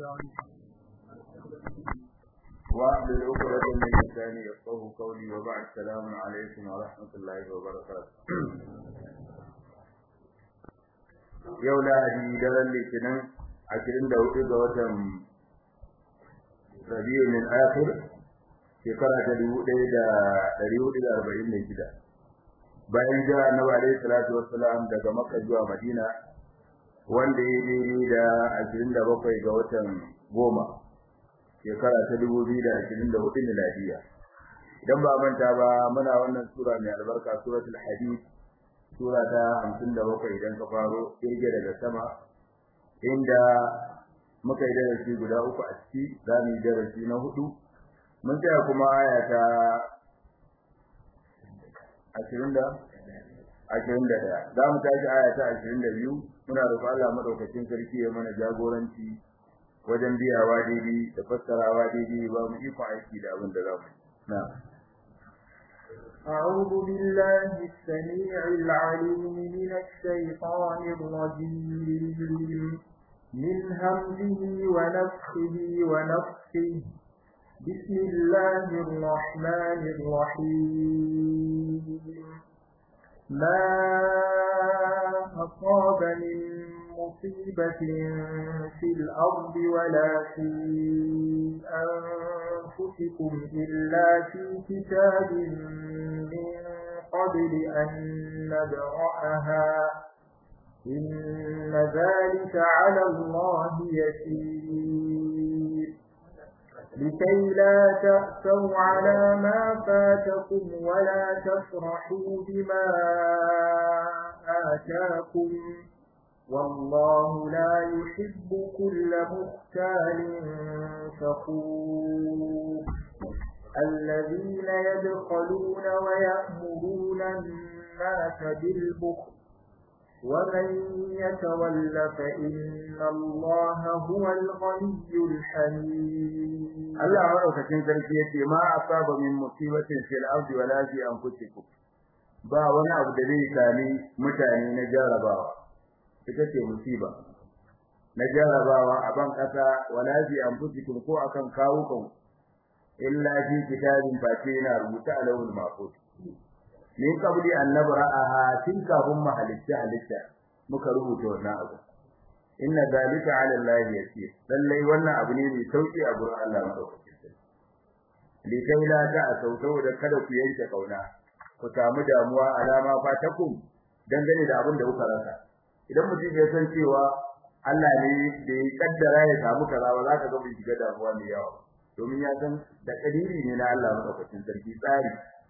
واحلل عقدة من لساني يفقه قولي وبعد السلام عليكم ورحمة الله وبركاته yau lahadi daren litinin ashirin da hudu ga watan rabiu min akhir shekara ta dubu ɗaya da ɗari hudu da arba'in da shida bayan jira annabi alaihi salatu wassalam daga makka zuwa madina wanda ya daidai da ashirin da bakwai ga watan goma shekara ta dubu biyu da ashirin da hudu miladiya idan ba manta ba muna wannan sura mai albarka suratul hadid sura ta hamsin da bakwai idan ka faro kirge daga sama inda muka yi darasi guda uku a ciki za mu yi darasi na hudu mun tsaya kuma aya ta ashirin da ashirin da ɗaya za mu tashi aya ta ashirin da biyu muna roƙon Allah maɗaukacin sarki ya mana jagoranci wajen biyawa daidai da fassarawa daidai ba mu ikon aiki da abin da za mu na أعوذ بالله السميع العليم من الشيطان الرجيم من همزه ونفخه ونفخه بسم الله الرحمن الرحيم ما أصاب من مصيبة في الأرض ولا في أنفسكم إلا في كتاب من قبل أن نبرأها إن ذلك على الله يسير لكي لا تأسوا على ما فاتكم ولا تفرحوا بما آتاكم والله لا يحب كل مختال فخور الذين يدخلون ويأمرون الناس بالبخل ومن يتول فإن الله هو الغني الحميد Allah madaukakin sarki yace ma asaba min musibatin fil ardi wala fi anfusikum ba wani abu da zai sami mutane na jarabawa ita ce musiba na jarabawa a ban kasa wala fi anfusikum ko akan kawukan illa fi kitabin fati na rubuta alawul mahfuz min qabli an nabra'aha tin kafin mu halitta halitta muka rubuta wannan abu inna zalika 'ala Allah yasir lallai wannan abu ne mai sauki a gurin Allah madaukakin sarki likai la ta sautau da kada ku yanke kauna ku samu damuwa alama fatakum dangane da abin da kuka rasa idan mutum ya san cewa Allah ne da ya kaddara ya samu kaza ba za ka ga bai shiga damuwa mai yawa domin ya san da kadiri ne na Allah madaukakin sarki tsari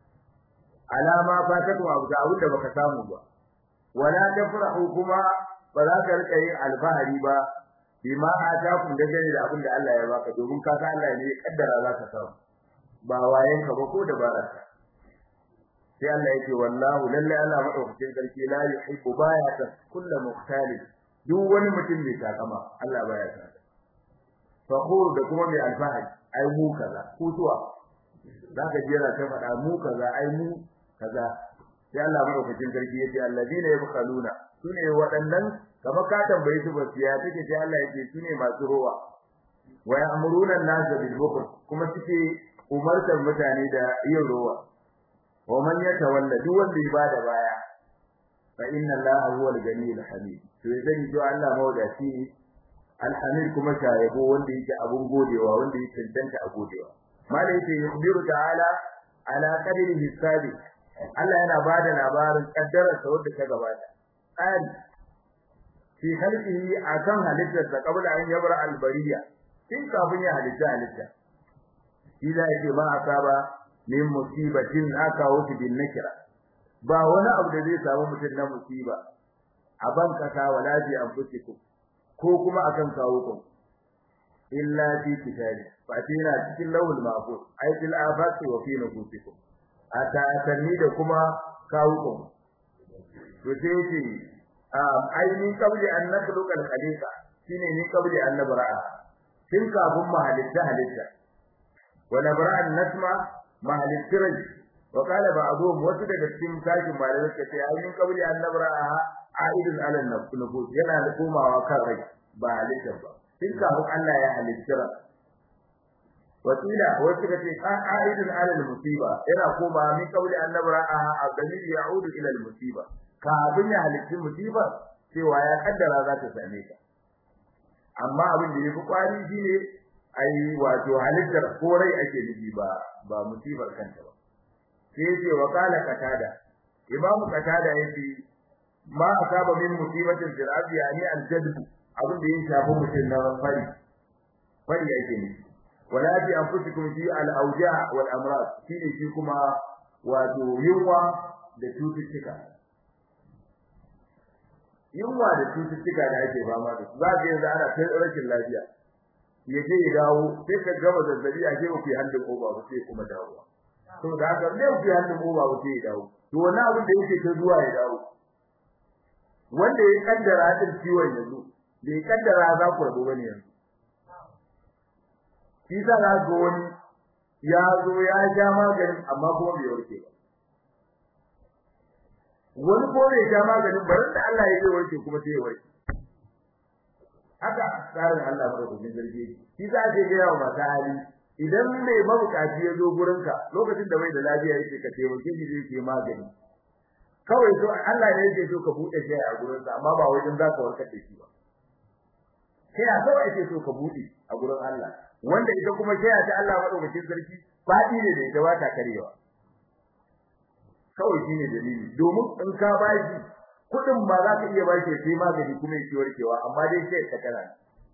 alama fatakum abu da abin da baka samu ba wala tafrahu kuma ba za ka rika yin alfahari ba bima atakum da gani da abin da Allah ya baka domin ka san Allah ne ya kaddara za ka samu ba wayen ka ba ko da baraka sai Allah yake wallahu lalle Allah madaukakin sarki la yuhibbu baya ta kullu muqtalib duk wani mutum mai takama Allah baya ta fakhur da kuma mai alfahari ai mu kaza ku zuwa zaka jira ta faɗa mu kaza ai mu kaza sai Allah madaukakin sarki yace alladina yabkhaluna sune waɗannan kama ka tambaye su ba siya take sai Allah yake sune masu rowa wa ya'muruna an-nasa bil bukhl kuma suke umartar mutane da yin rowa wa man yatawalla duk wanda ya bada baya fa inna Allaha huwal ganiyyul hamid to zan ji Allah mawdaci alhamid kuma shayabo wanda yake abun godewa wanda yake tantance a godewa malai yake yukhbiru ta'ala ala qadri hisabi Allah yana bada labarin kaddarar sa wanda ta gabata tsari fi halqihi akan halittar sa kabla an yabra albariya kin kafin ya halitta halitta ila yake ba asaba min musibatin aka wuce bin nakira ba wani abu da zai samu mutum na musiba a ban kasa wala bi anfusikum ko kuma akan kawo ku illa fi kitabi fa tina cikin lawul mahfuz ay fil afaqi wa fi nufusikum ata atanni da kuma kawo ku to sai ce ai min qabli an nakhluqa al-khaliqa shine min qabli an nabra'a tun kafin mu halitta halitta wa nabra'a an-nasma ma halittirai wa qala ba'dhum wasu daga cikin tashin malamai suka ce ai min qabli an nabra'a aidun ala nufus yana da komawa kan rai ba halitta ba tun kafin Allah ya halitta wakila wasu kace qa'idun ala al-musiba yana koma min kauli annabi ra'aha abdalil ya'udu ila al-musiba kafin ya halitta musiba cewa ya kaddara za ta same ka amma abin da yafi kwari shine ai wato halittar ko rai ake nufi ba ba musibar kanta ba sai yace wa qala qatada imam qatada yace ma asaba min musibatin fil ardi yani al-jadb abin da ya shafi mutum na fari fari yake nufi wala fi anfusikum fi al-awja' wal amrad shine shi kuma wato yunwa da cututtuka yunwa da cututtuka da ake fama da su za ka yanzu ana ta rashin lafiya ya je ya dawo sai ka gama zazzabi a ke ku hannun oba ba sai kuma dawo to da haka ne ku hannun oba ba sai ya dawo to wannan abin da yake ta zuwa ya dawo wanda ya kaddara din ciwon yanzu bai kaddara za ku rabu bane yanzu shi sa za ga wani ya zo ya ja maganin amma kuma bai warke ba wani ko bai ja maganin barin da Allah ya yi warke kuma sai ya warke haka tsarin Allah ba ku jin zargi shi sa ake ga yawa mata hali idan mai mabukaci ya zo gurinka lokacin da bai da lafiya yake ka taimake shi zai ke magani kawai so Allah ne yake so ka bude shi a gurinsa amma ba wajen zaka warkar da shi ba sai a kawai yake so ka bude a gurin Allah wanda ita kuma sai ta Allah madaukakin sarki fadi ne da ita ba ta karewa kawai shine dalili domin in ka bashi kudin ba za ka iya bashi sai magani kuma yake warkewa amma dai sai ka kana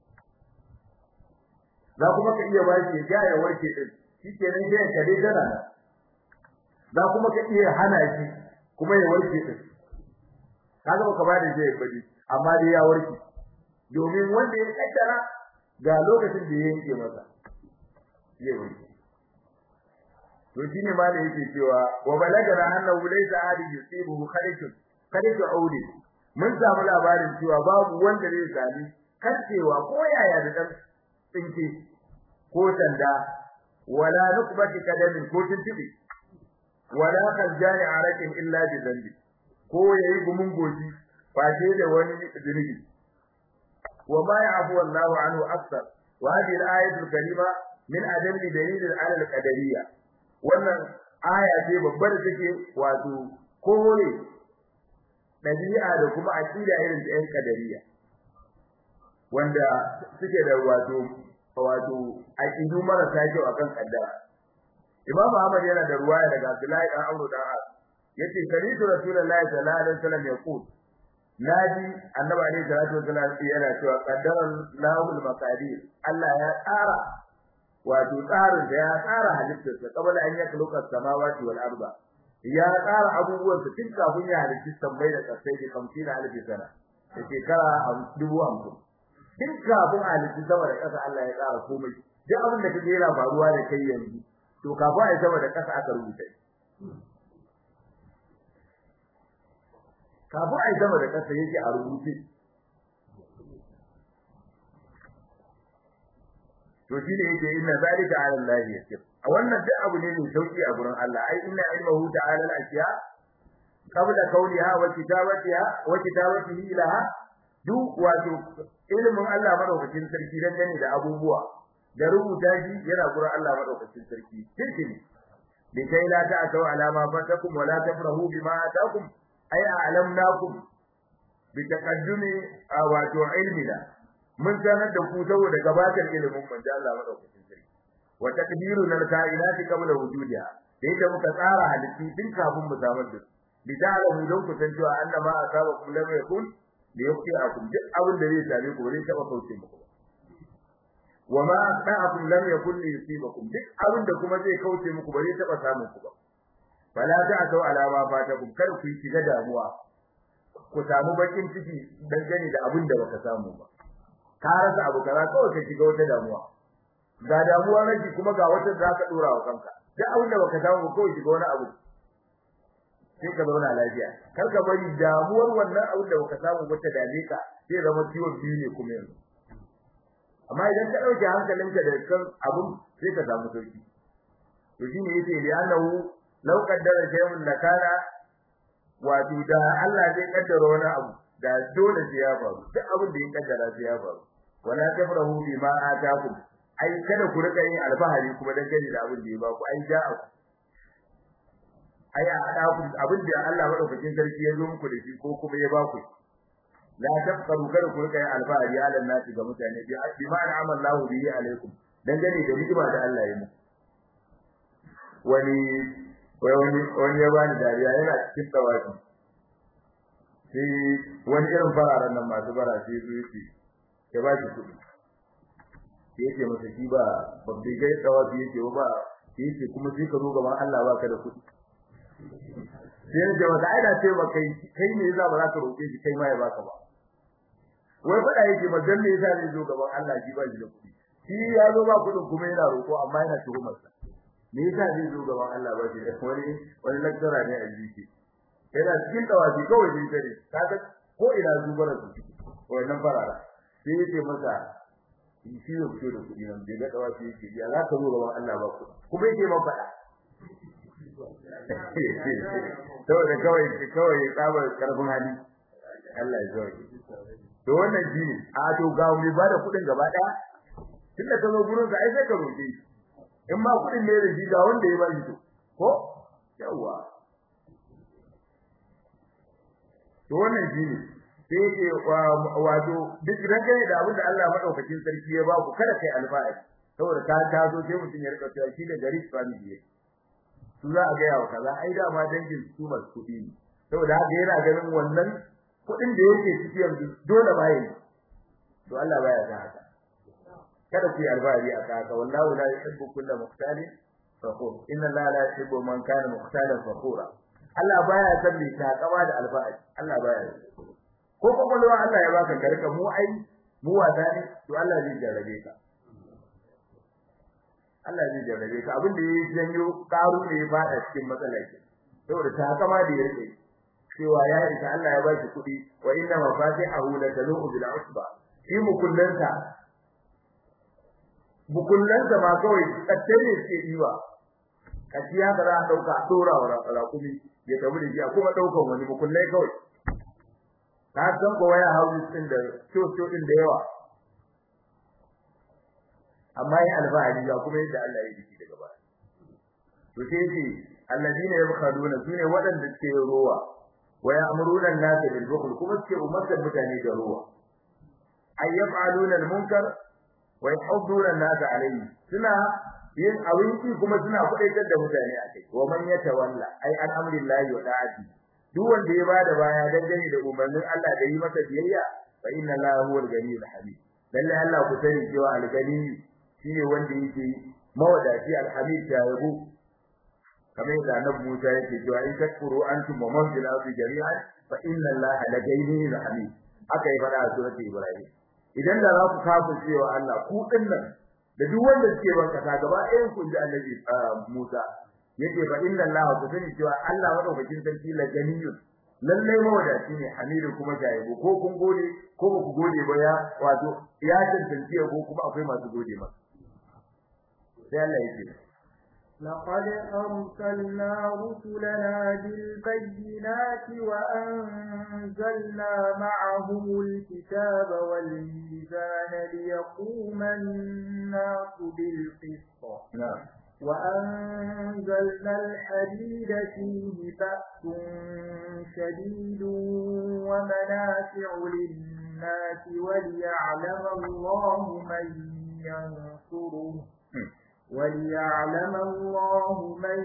za kuma ka iya bashi ya ya warke din shikenan sai ka dai dana za kuma ka iya hana shi kuma ya warke din kaga baka ba da zai bari amma dai ya warke domin wanda ya kaddara ga lokacin da ya yanke masa zai warke to shine ma da yake cewa wa balagana annahu laysa ahadi yusibuhu kharithun kharithun audi mun samu labarin cewa babu wanda zai sami karcewa ko yaya da dan tsinke ko sanda wala nukbati kadamin ko tintibi wala kaljani arakin illa bi dhanbi ko yayi gumun goji face da wani zunubi wa ma ya'fu wallahu anhu akthar wa hadhihi al-ayatu al-karima min adalli dalil ala al-qadariyya wannan aya ce babbar take wato kore dabi'a da kuma aqida irin ta 'yan qadariyya wanda suke da wato wato aqidu marasa kyau akan kaddara Imam Ahmad yana da ruwaya daga Abdullahi dan Amr dan As yace saritu Rasulullahi sallallahu alaihi wasallam yaqul naji annabi alaihi salatu wasallam yana cewa qaddara lahul maqadir Allah ya tsara wato tsarin da ya tsara halittarsa kabala an yakhluqa samawati wal arda ya tsara abubuwan su tun kafin ya halitta sammai da kasai da 50 alif sana da shekara 50 tun kafin a halitta sama da kasa Allah ya tsara komai duk abin da kake yana faruwa da kai yanzu to kafin a sama da kasa aka rubuta kafin a sama da kasa yake a rubuce to shi ne yake inna zalika ala Allah yasir a wannan duk abu ne mai sauki a gurin Allah ai inna ilmuhu ta'ala al-ashiya qabla kauniha wa kitabatiha wa kitabatihi ilaha duk wato ilmin Allah madaukakin sarki dangane da abubuwa da rubuta shi yana gurin Allah madaukakin sarki kirkini bi kai la ta'tau ala ma fatakum wa la tafrahu bima atakum ay a'lamnakum bi taqaddumi wato ilmina mun sanar da ku saboda gabatar ilimin manzo Allah madaukakin sarki wa taqdiruna al-kainati qabla wujudiha da yadda muka tsara halitti tun kafin mu samar da su bi ta'lamu don ku san cewa annama asabakum lam yakun li yuqiakum duk abin da zai same ku zai taba kauce muku wa ma asba'akum lam yakun li yusibakum duk abin da kuma zai kauce muku ba zai taba samun ku ba fala ta'tu ala ma fatakum kar ku shiga damuwa ku samu bakin ciki dangane da abin da baka samu ba ka rasa abu kaza kawai ka shiga wata damuwa ga damuwa nake kuma ga wata da ka dora wa kanka duk abin da baka samu ba kawai shiga wani abu sai ka zauna lafiya kar ka bari damuwar wannan abin da baka samu ba ta dame ka sai zama ciwon biyu ne kuma yanzu amma idan ka dauke hankalinka da kan abun sai ka samu sauki to shine yace li annahu law qaddara shay'un lakana wato da Allah zai kaddara wani abu da dole sai ya faru duk abin da ya kaddara sai ya faru wala tafrahu bima atakum ai kada ku rika yin alfahari kuma dan gani da abin da ya ba ku ai ja'a ai a hada ku abin da Allah madaukakin sarki ya zo muku da shi ko kuma ya ba ku la tafkaru kada ku rika yin alfahari ala nasi ga mutane bi bi ma an'ama Allahu bihi alaikum dan gani da ni'ima da Allah ya muku wani wani wani ya bani dariya yana cikin tawafi sai wani irin fararen nan masu bara sai su yi ya ba shi kuɗi sai yake masa shi ba babbi gai tawafi yake ba sai yake kuma sai ka zo gaban Allah ba ka da kuɗi sai ya wata aida ce ba kai kai ne yasa ba za ka roƙe shi kai ma ya baka ba wai faɗa yake ba dan me yasa zai zo gaban Allah shi ba shi da kuɗi shi ya zo ba kuɗin kuma yana roƙo amma yana tuhumar sa me yasa zai zo gaban Allah ba shi da wani wani lecturer ne a jiki yana cikin tawafi kawai sai tare kaga ko ina zubara su wannan farara sai yake masa shi ne fito da kuɗi nan bai ga tawafi yake ya za ka zo gaban Allah ba ku kuma yake ma faɗa saboda kawai kawai tsabar karfin hali Allah ya zo to wannan shi ne a to ga mu ba da kuɗin gaba ɗaya tunda ka zo gurin sa ai sai ka roƙe shi in ma kuɗin ne da shi ga wanda ya ba shi to ko yawa to wannan shine sai yake wato duk dangane da abin da Allah madaukakin sarki ya ba ku kada kai alfahari saboda ka tazo sai mutum ya rika cewa shi da gari family ne su za a gaya wa kaza ai da ma dangin su masu kuɗi ne saboda haka yana ganin wannan kuɗin da yake ciki yanzu dole ba yi to Allah baya ga haka kada ku yi alfahari a haka wallahu la yuhibbu kulla mukhtalin fakhur inna Allah la yuhibbu man kana mukhtalan fakhura Allah baya san mai takama da alfahari Allah baya ko kokolwa Allah ya baka garka mu ai mu wasa ne to Allah zai jarrabe ka Allah zai jarrabe ka abin da yayi janyo karu ne ya fada cikin matsalar ki saboda takama da ya rike cewa ya isa Allah ya baki kuɗi wa inna mafatihahu la tanu bil usba shi mukullanta mukullanta ma kawai tsattare suke diwa kaciya ba za a dauka a dora wa rakumi ya tabu da shi a kuma daukan wani mukullai kawai ka san ko waya houses din da coco din da yawa amma yin alfahari ga kuma yadda Allah ya yi daga baya to sai ce alladina yabkhaduna sune waɗanda suke rowa wa ya'muruna an-nasa bil bukhl kuma suke umartar mutane da rowa ay yaf'aluna al-munkar wa yahudduna an-nasa alayhi suna yin abinci kuma suna kudaitar da mutane a kai wa man yatawalla ay an amrillahi wa da'ati duk wanda ya bada baya dangane da umarnin Allah da yi masa biyayya fa inna Allaha huwal ghaniyyul hamid lalle Allah ku sani cewa al-ghani shine wanda yake mawadaci al-hamid ya yabo kamar yadda annabi Musa yake cewa in takfuru antum wa man fil ardi jami'an fa inna Allaha la ghaniyyul hamid haka ya fada a surati Ibrahim idan da za ku kafa cewa Allah ku dinnan da duk wanda suke ban kasa gaba ɗayan kun ji annabi Musa yake fa inna Allah ku sani cewa Allah madaukakin sarki la ganiyun lalle mawadaci ne hamidu kuma jaibu ko kun gode ko ba ku gode ba ya wato ya tantance ko kuma akwai masu gode masa sai Allah yake لقد أرسلنا رسلنا بالبينات وأنزلنا معهم الكتاب والميزان ليقوم الناس بالقسط نعم وأنزلنا الحديد فيه بأس شديد ومنافع للناس وليعلم الله من ينصره وليعلم الله من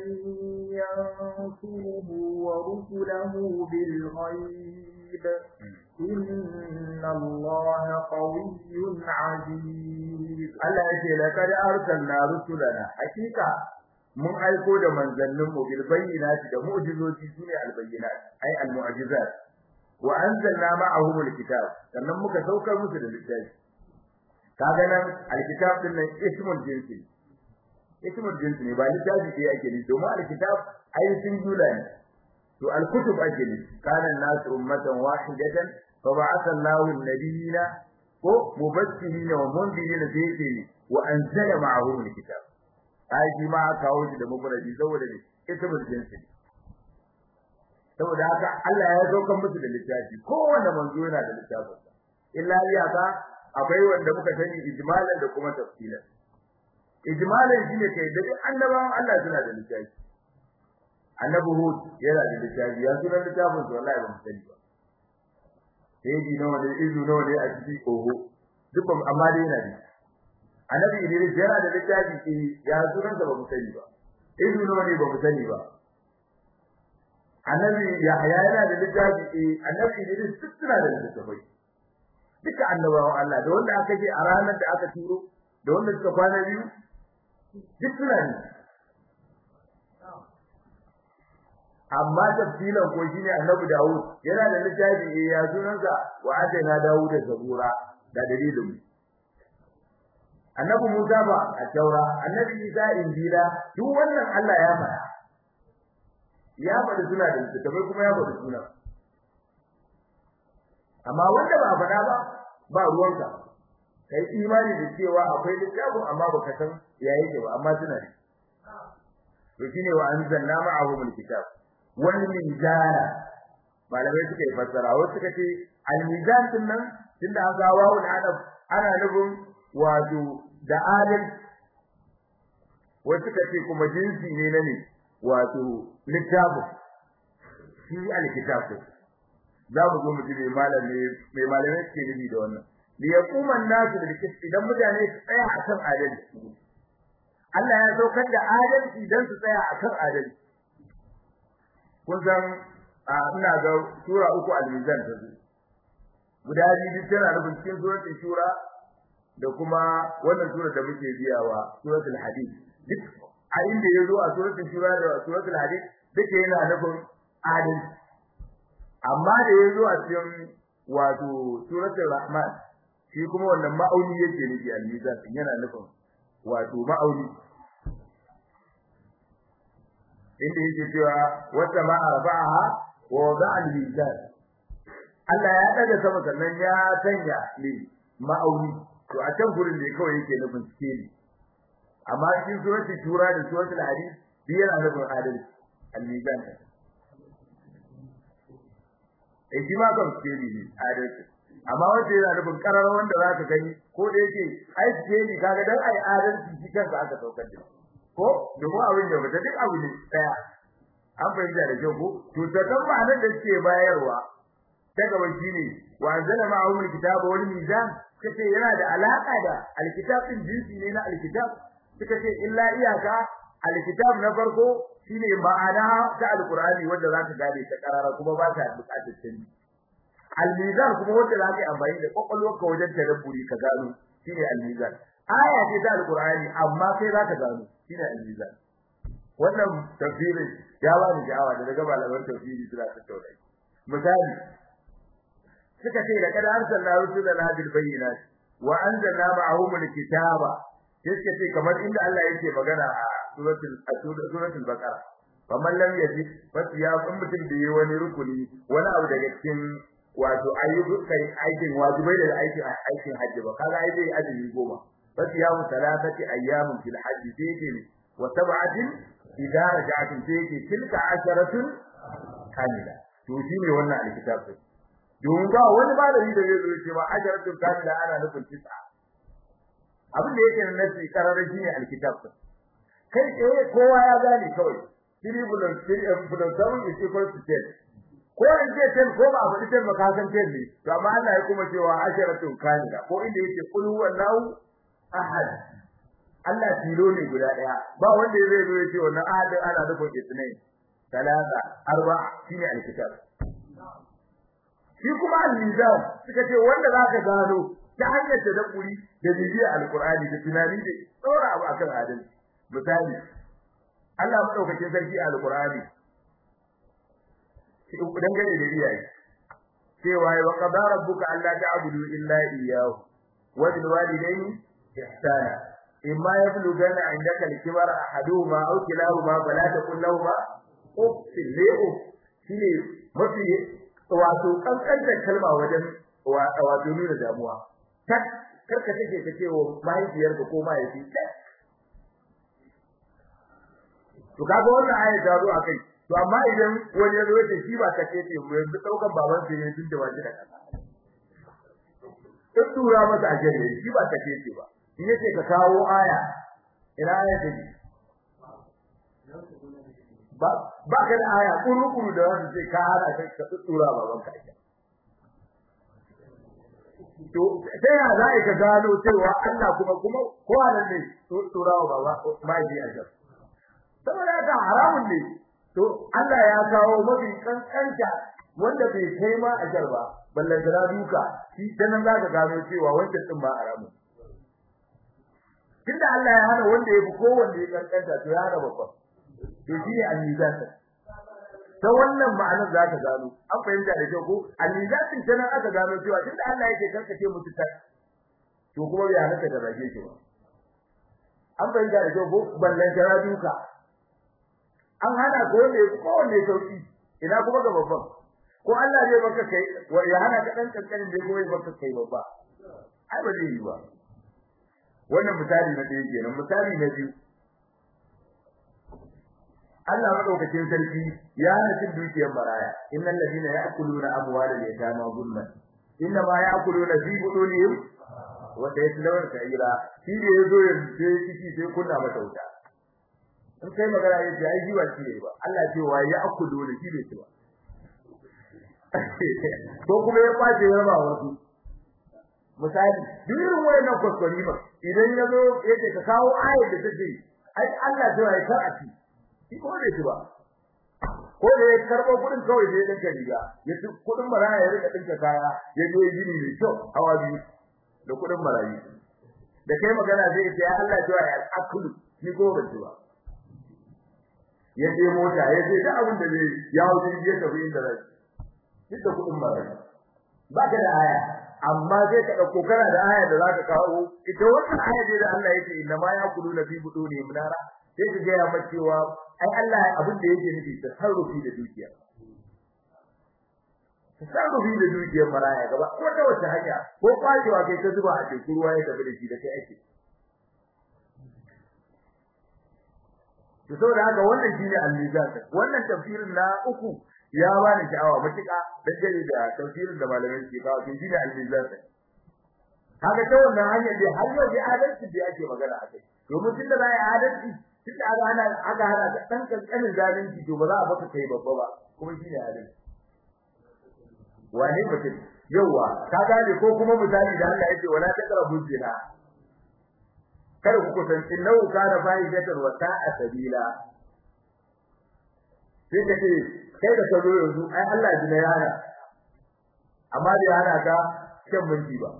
ينصره ورسله بالغيب إن الله قوي عزيز Allah yake laqad arsalna rusulana hakika mun aiko da manzannin mu bil bayyinati da mu'jizoci sune al bayyinat ay al mu'jizat wa anzalna ma'ahum al kitab sannan muka saukar musu da littafi kaga nan al kitab din nan ismul jinsi ismul jinsi ne ba littafi ke yake ne domin al kitab ay singular ne to al kutub ake ne kana nasu ummatan wahidatan fa ba'atha Allahu an-nabiyina ko mubassirin wa mundirin da yake ne wa anzala ma'ahum alkitab ai shi ma aka kawo shi da mufradi saboda ne ismul jinsi saboda haka Allah ya saukar musu da littafi kowanne manzo yana da littafin sa illa iyaka akwai wanda muka sani ijmalan da kuma tafsilan ijmalan shine kai da duk annabawan Allah suna da littafi annabi Hud yana da littafi ya sunan littafin sa wallahi ba mu sani ba sai ji nawa ne izu nawa ne a cikin oho duk ba amma dai yana da annabi Idris yana da littafi eh ya sunan sa ba mu sani ba izu nawa ne ba mu sani ba annabi Yahya yana da littafi eh annabi Idris duk suna da littafai duka annabawan Allah da wanda aka ce a ranar da aka turo da wanda suka kwana biyu duk suna ne amma tafsilan ko shine annabi Dawud yana da littafi eh ya sunansa wa ataina Dawud da zabura da dalilin annabi Musa ba a taura annabi Isa injila duk wannan Allah ya faɗa ya faɗi suna da littafai kuma ya faɗi suna amma wanda ba faɗa ba ba ruwanka kai imani da cewa akwai littafin amma baka san ya yake ba amma suna ne to shine wa anzalna ma'ahum alkitab wal mizana malamai suka yi fassara wasu suka ce al mizan din nan tunda an ga wawu adab ana nufin wato da adal wasu suka ce kuma jinsi ne na ne wato littafin shi alkitab za mu zo mu ji mai malami mai malamai suke nufi da wannan li yaquma an-nasu bil qist idan mutane su tsaya akan adalci Allah ya saukar da adalci dan su tsaya akan adalci kun san ina ga sura uku al-mizan ta zo guda biyu tana nufin cikin suratul shura da kuma wannan sura da muke biyawa suratul hadid duk a inda yazo a suratul shura da suratul hadid duke yana nufin adalci amma da yazo a cikin wato suratul rahman shi kuma wannan ma'auni yake nufi al-mizan yana nufin wato ma'auni inda yake cewa wata ma arba'aha wa wada'a al-mizan Allah ya daga sama sannan ya sanya ne ma'auni to a can gurin da kawai yake nufin sikeli amma cikin suratul shura da suratul hadid biyar nufin adalci al-mizan eh shi ma kan sikeli ne adalci amma wanda yana nufin karar wanda zaka gani ko da yake ai sikeli kaga dan ai adalci shi kansa aka saukar da ko domin abin da mutum duk abu ne daya an fahimta da kyau ko to ta kan ma'anar da suke bayarwa ta gaba shine wa anzala ma'ahum alkitaba wal mizan kace yana da alaka da alkitab din jinsi ne na alkitab suka ce illa iyaka alkitab na farko shine ma'ana ta alqur'ani wanda zaka gane ta karara kuma ba ta bukatar canji almizan kuma wanda zaka yi amfani da kokolwarka wajen tadabburi ka gano shine almizan aya ce ta alqur'ani amma kai zaka gano shine almizan wannan tafsirin ya ba ni sha'awa da daga malaman tafsiri suna tattauna misali suka ce da kada arsalna rusulana bil bayyinat wa anzalna ma'ahum alkitaba suka ce kamar inda Allah yake magana a suratul suratul baqara faman lam yajid fasiya kun mutum da yi wani rukuni wani abu daga cikin wato ayyukan aikin wajibai da aikin aikin hajji ba kaga ai zai azumi goma fasiya mu salatati ayyamin fil hajji sai wa sab'atin idza raja'tum sai tilka asharatun kamila to shine wannan alkitab din domin ba wani malami da zai zo ce ba ajaratun kamila ana nufin tisa abin da yake nan nasi kararar shine alkitab kai tsaye kowa ya gane kawai three bullet three bullet seven is equal to ten ko in ce ten ko ba faɗi ten ba ka san ten ne to amma Allah ya kuma cewa ajaratun kamila ko inda yake kul huwallahu ahad Allah tilo ne guda daya ba wanda zai zo ya ce wannan ahadin ana nufin isnai talata arba shine alkitab shi kuma al-mizan suka ce wanda zaka gano ta hanyar tadabburi da bibiya alqur'ani da tunani da tsora abu akan adalci misali Allah madaukakin sarki a alqur'ani shi dan gane da iyaye cewa wa qadara rabbuka alla ta'budu illa iyyahu wa bil walidayni ihsana imma yablughanna 'indaka al-kibara ahaduhuma aw kilahuma fala taqul lahumā uffin li'u shine mafi wato kankantar kalma wajen wato nuna damuwa tak karka take ta cewa mahaifiyarka ko mahaifi to kaga wannan aya ta zo akai to amma idan wani ya zo ya shi ba kace ce mu yanzu daukan baban sa ne tun da waje da kasa in tura masa a jere shi ba ta ce ba in yace ka kawo aya ina aya take ba ba ka da aya kuru kuru da wanda sai ka hada kai ka tura baban ka ita to sai ya za ka gano cewa Allah kuma kuma ko halin ne tura wa baba ma ji a jar saboda haka haramun ne to Allah ya kawo mafi kankanta wanda bai kai ma a jar ba ballan da duka shi dan za ka gano cewa wancan din ba haramun tunda Allah ya hana wanda ya fi kowanne ya kankanta to ya hana babban to shi ne al-mizan ta wannan ma'anar za ka gano an fahimta da kyau ko al-mizan ta nan aka gano cewa tunda Allah yake karkace mutu ta to kuma bai halatta da rage shi ba an fahimta da kyau ko ballan jara duka an hana ko wanda ya ko wanda ya sauki ina kuma ga babban ko Allah zai baka kai wa ya hana ka dan kankanin da ya baka kai babba ai ba zai yi ba wannan misali na ɗaya kenan misali na biyu Allah madaukakin sarki ya hana cin dukiyar maraya innal ladina ya'kuluna amwalal yatama zulman inna ma ya'kuluna fi budunihim wa sayaslawna sa'ira shi da yazo ya ce kici sai kunna mata wuta in kai magana yace ai jiwa ce ba Allah ce wa ya'kuluna shi bai ce ba ko kuma ya kwace ya raba wasu misali duk irin wayannan kuskure ba idan yazo yace ka kawo ayat da take ai Allah ce wa ya kar a ci shi ko da shi ba ko da ya karbo kudin kawai da ya dinka riga ya ci kudin maraya ya rika dinka kaya ya je gini mai kyau hawa biyu da kudin marayi da kai magana zai ce ya Allah ya ya akulu ni ko ba ci ba ya je mota ya je da abin da zai ya wuce ya tafi inda zai duk da kudin marayi ba ka da aya amma sai ka dauko kana da aya da zaka kawo ita wannan aya da Allah yake inna ma yaquluna fi buduni munara sai ka gaya maka cewa ai Allah abin da yake nufi tasarrufi da dukiya tasarrufi da dukiyar maraya gaba ko ta wata hanya ko kwajewa kai ta zuba a cikin ruwa ya tafi da shi da kai ake to saboda haka wannan shine al-mizan wannan tafsirin na uku ya bani sha'awa matuƙa dangane da tafsirin da malamai ke kawo shi shine al-mizan kaga ta wannan hanyar dai har yau dai adalci da ake magana akai domin tunda za a yi adalci tun da aka hana aka hana da dan kankanin zalunci to ba za a baka kai babba ba kuma shi ne halin wani mutum yawa ka gane ko kuma misali da Allah yake wala taqrabu zina kada ku kusan innahu kana fahishatan wa sa'a sabila sai ka ce kai da sabo yanzu ai Allah ji na yana amma da yana ka shan minti ba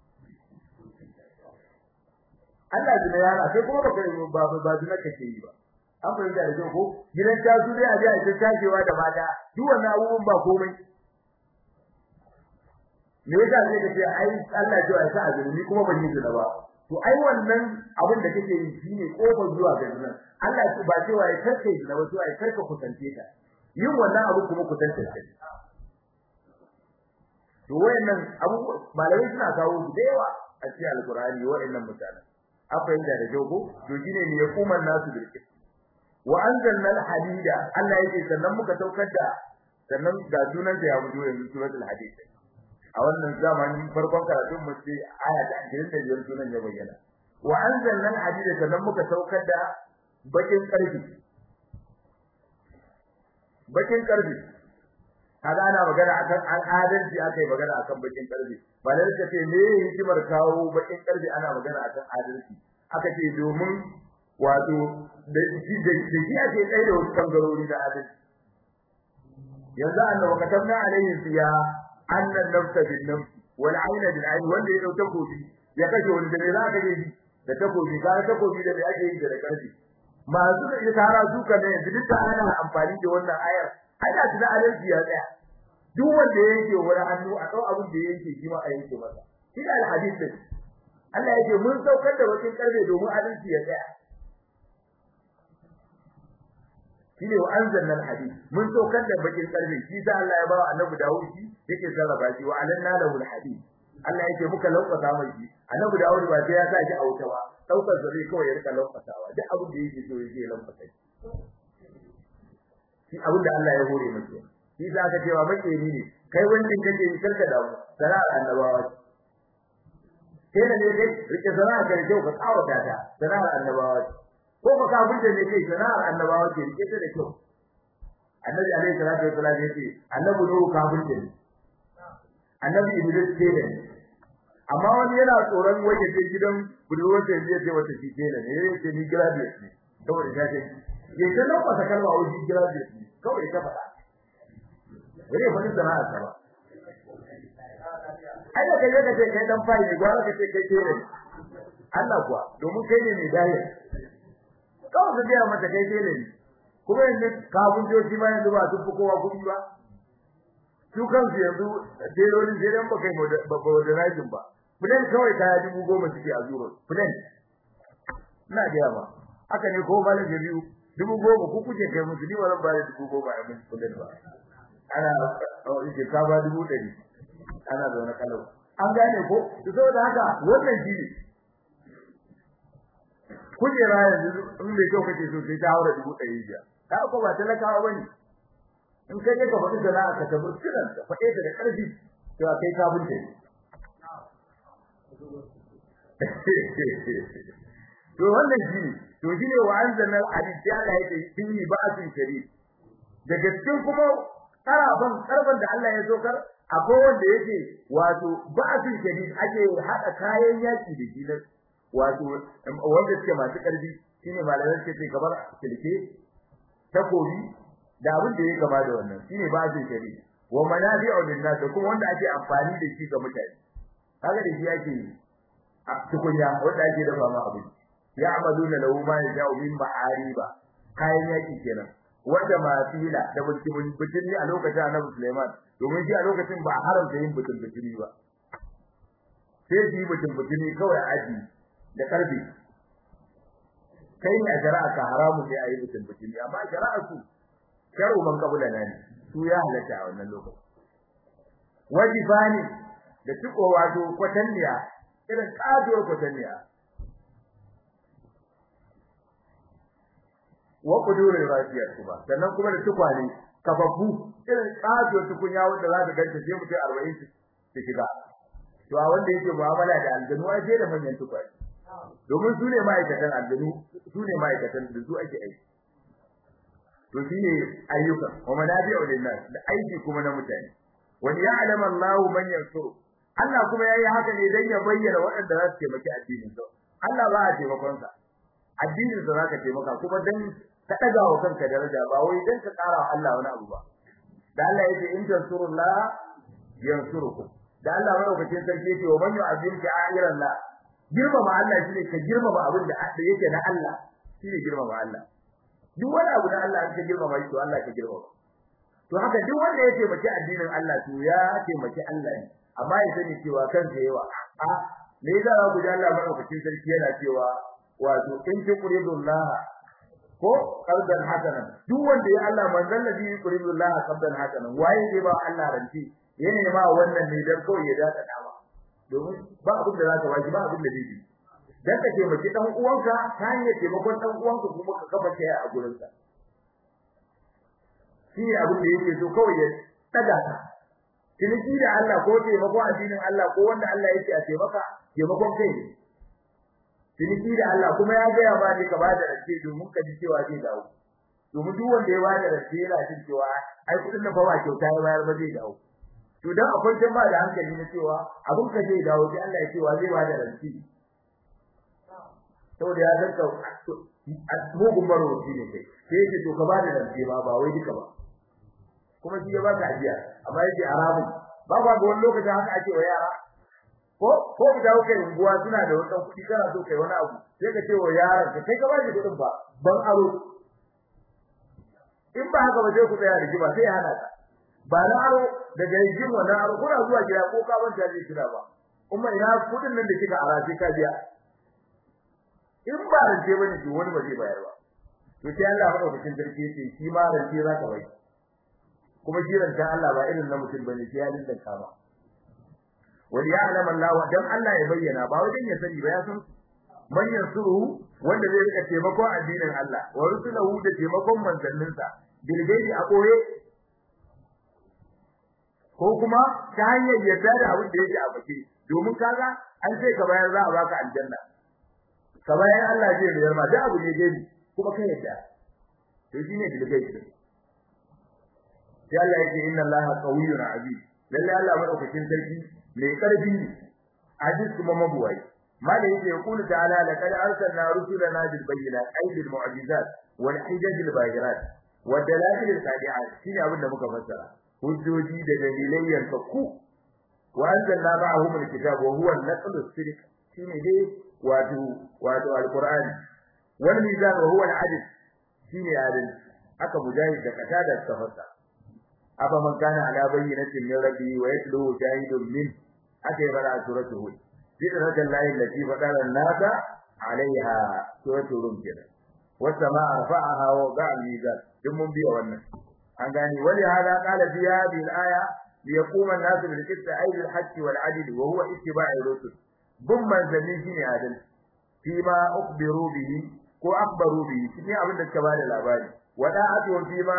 Allah ji yana sai kuma baka ba ba zina kake yi ba an fahimta da kyau ko gidan ta su dai a ji a ta tashewa da mata duk wannan abubuwan ba komai me yasa sai kace ai Allah ji ya sa azumi ni kuma ban yi zina ba to ai wannan abin da kake yi shine kofar zuwa ga zina Allah ba cewa ya karke zina ba cewa ya karka kusance ta yin wannan abu kuma kusance ta to wayannan abu malamai suna kawo da yawa a cikin alqur'ani wayannan mutanen an fahimta da kyau ko to shine ne ya kuma nasu bil qist wa anzalna al hadida Allah yake sannan muka saukar da sannan ga sunan da ya fito yanzu suratul hadid a wannan zamani farkon karatun mu sai aya ta 25 sunan ya bayyana wa anzalna al hadida sannan muka saukar da bakin karfi bakin karfi kaga ana magana akan al'adanci akai magana akan bakin karfi ba da ka ce me hikimar kawo bakin karfi ana magana akan adalci aka ce domin wato da shi da shi ake tsaye da wasu bangarori da adalci yanzu annabi katabna alaihi fiya anna nafsa bin nafs wal ayna bil ayn wanda ya dauka kofi ya kashe wani da za ka yi da takobi ka takobi da ake yi da karfi masu da tara duka ne yanzu duk ana amfani da wannan ayar ana tuna adalci ya tsaya duk wanda yake wani hannu a dau abin da yake shi ma a yanke masa shi da alhadith din Allah yake mun saukar da wakin karbe domin adalci ya tsaya shi ne wa anzalna alhadith mun saukar da bakin karbe shi da Allah ya ba wa annabi Dawud shi yake sarrafa shi wa alanna lahu alhadith Allah yake muka lauƙata mai shi annabi Dawud ba sai ya sa shi a wuta ba daukar zare kawai ya rika lauƙatawa duk abin da yake so yake lauƙata shi abin da Allah ya hore masa shi za ka cewa makeri ne kai wannan kake yi karka da sana'ar annabawa sai da ne kai rike sana'a ka rike ka tsawata ta sana'ar annabawa ko ka kafin da ne kai sana'ar annabawa ke rike ta da kyau annabi alaihi salatu wasallam yace annabi nuhu kafin da ne annabi iblis ce ne amma wani yana tsoron waje ce gidan budurwar da zai ce wata shi ce ne yace ni graduate ne saboda ta ce ya ce nan wata kalma wajen graduate ne kawai ta faɗa bare fa sana'a ta ba ai da kaje ka ce kai dan fari ne gwara ka ce kai tere Allah kuwa domin kai ne mai dai kawai ka ga mata kai tere ne kuma yanzu kafin joji ma yanzu ba su fi kowa kuɗi ba su kansu yanzu telolin sai dan ba kai ba modernizing ba fulan kawai kaya dubu goma suke a zuro fulan ina gaya ba haka ne ko malam da biyu dubu goma ku kuke kai musu ni wannan ba da dubu goma a musu fulan ba ana yake ka ba dubu ɗari ana zaune kalau an gane ko to saboda haka wannan shi ne kujera yanzu in bai kyau kake so sai ta haura dubu ɗari biyar ka ko ba talakawa bane in kai ka faɗi sana'a ka tabbata kiran ka faɗe ta da ƙarfi to kai ka bunta to wannan shi ne to shi ne wa anzalna al-hadid ya Allah yake fihi ba'asun shadid daga cikin kuma karafan karban da Allah ya sokar akwai wanda yake wato ba'asun shadid ake hada kayan yaki da shi na wato wanda suke masu karfi shine malamai suke ce kamar silke takobi da abin da yake gaba da wannan shine ba'asun shadid wa manabi'u lin-nas kuma wanda ake amfani da shi ga mutane kaga da shi ake a tukunya wanda ake dafa ma abinci ya'maluna lahu ma yasha'u min ma'ariba kayan yaki kenan wanda mafila da butun butun a lokacin Annabi Sulaiman domin shi a lokacin ba haramta yin butun butun ba sai shi butun butun kawai aji da karfi kai ne a shari'a ka haramu sai ayi butun butun amma shari'a su sharu man kabula ne su ya halatta a wannan lokacin wajibani da tuko wato kwatanniya irin kaduwar kwatanniya wa kudurin rafiyar kuma sannan kuma da tukwane kababbu irin kajo tukunya wanda za ka ganta sai mutum 40 su shiga to a wanda yake mu'amala da aljanu ai sai da manyan tukwane domin su ne ma'aikatan aljanu su ne ma'aikatan da su ake aiki to shine ayyuka wa manabi'u lin-nas da aiki kuma na mutane wa ya'lamu Allahu man yansuru Allah kuma yayi haka ne dan ya bayyana waɗanda za su taimaki addinin sa Allah ba a taimakon sa addinin sa zaka taimaka kuma dan ka daga wa kanka daraja ba wai dan ka ƙara wa Allah wani abu ba da Allah yake in tansurullah yansurukum da Allah madaukakin sarki yake wa man yu'azzim sha'iran la girmama Allah shine ka girmama abin da yake na Allah shine girmama Allah duk wani abu da Allah ka girmama shi to Allah ka girmama to haka duk wanda ya taimaki addinin Allah to ya taimaki Allah ne amma ya sani cewa kansa yawa a me yasa ku ji Allah madaukakin sarki yana cewa wato in tuqridullah ko qalban hasanan duk wanda ya Allah manzon nabi yuqridullah qalban hasanan waye zai ba Allah ranci yana ma wannan ne dan kawai ya dada dama domin ba abin da zaka waji ba abin da zai dan ka taimaki dan uwanka ta hanyar taimakon dan uwanka kuma ka kafa kai a gurin sa shi abin da yake so kawai ya daga ka ciniki da Allah ko taimako addinin Allah ko wanda Allah yake a taimaka taimakon kai ne ciniki da Allah kuma ya gaya ma ne ka bada rake domin ka ji cewa zai dawo domin duk wanda ya bada rake yana jin cewa ai kudin nan fa ba kyauta ya bayar ba zai dawo to dan akwai jama da hankali na cewa abun ka zai dawo sai Allah ya ce wa zai bada rake saboda ya san ka mugun marowaci ne kai sai yake to ka bada rake ba ba wai duka ba kuma shi ya baka ajiya amma yake haramun ba ba ga wani lokaci haka ake wa yara ko ko da kai unguwa suna da wata kuɗi kana so kai wani abu sai ka ce wa yaran ka kai ka ba shi kuɗin ba ban aro in ba haka ba sai ku tsaya rigima sai hana ka ba na aro daga rigim wannan aro kuna zuwa gida ko ka banta zai kira ba kuma ina kuɗin nan da kika ara sai ka biya in ba rance bane to wani ba zai bayar ba to sai Allah madaukakin sarki yace shi ma rance za ka bai kuma shi rancen Allah ba irin na mutum bane sai ya dinka ba wal ya'lam Allah dan Allah ya bayyana ba wajen ya sani ba ya san man yansuru wanda zai rika taimakon addinin Allah wa rusulahu da taimakon manzanninsa bil gaibi a koye ko kuma ta hanyar yadda da abin da yake a bake domin kaga an ce ka bayar za a baka aljanna ka bayar Allah zai bayar ma da abu ne gani kuma kai yadda to shine delegation sai Allah yake inna Allah qawiyyun aziz lalle Allah madaukakin sarki mai karfi ne aziz kuma mabuwai mala yake yaqulu ta'ala laqad arsalna rusulana bil bayyinati ay bil mu'jizat wal hijaj al bayirat wa dalail al qadi'at shine abin da muka fassara hujjoji da dalilai yanfaku wa anzalna ma'ahum al kitab wa huwa an-naql as-sidq shine dai wato wato al-qur'ani wal mizan wa huwa al-adl shine adil aka mujahid da katada ta fassara afa man kana ala bayyinatin min rabbi wa yatlu shahidun min aka yi bara suratul hud فطرة الله التي فطر الناس عليها سورة الروم كده والسماء رفعها ووضع الميزان ثم بي wannan an gani wali hada qala fi hadhihi al-aya liyaqum an-nas bil qist ay bil haqq wal adl wa huwa ittiba'i rusul bum manzalin shine adal fi ma ukhbiru bihi ko akhbaru bihi shine abin da suka bada labari wada'atu fi ma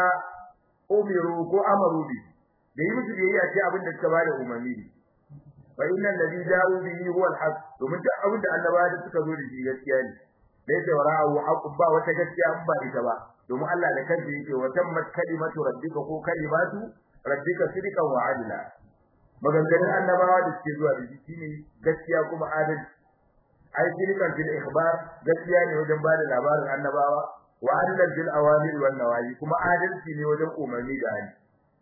umiru ko amaru bihi da yi musu biyayya ce abin da suka bada umarni fa inna alladhi ja'u bihi huwa al-haq domin duk abin da annabawa da suka zo da shi gaskiya ne dai da wara'u haqqun ba wata gaskiya an ba ita ba domin Allah da kansa yake wa tammat kalimatu rabbika ko kalimatu rabbika sidqan wa adla maganganun annabawa da suke zuwa da shi shine gaskiya kuma adalci ai sidqan fil ikhbar gaskiya ne wajen ba da labarin annabawa wa adlan bil awamir wan nawahi kuma adalci ne wajen umarni da hali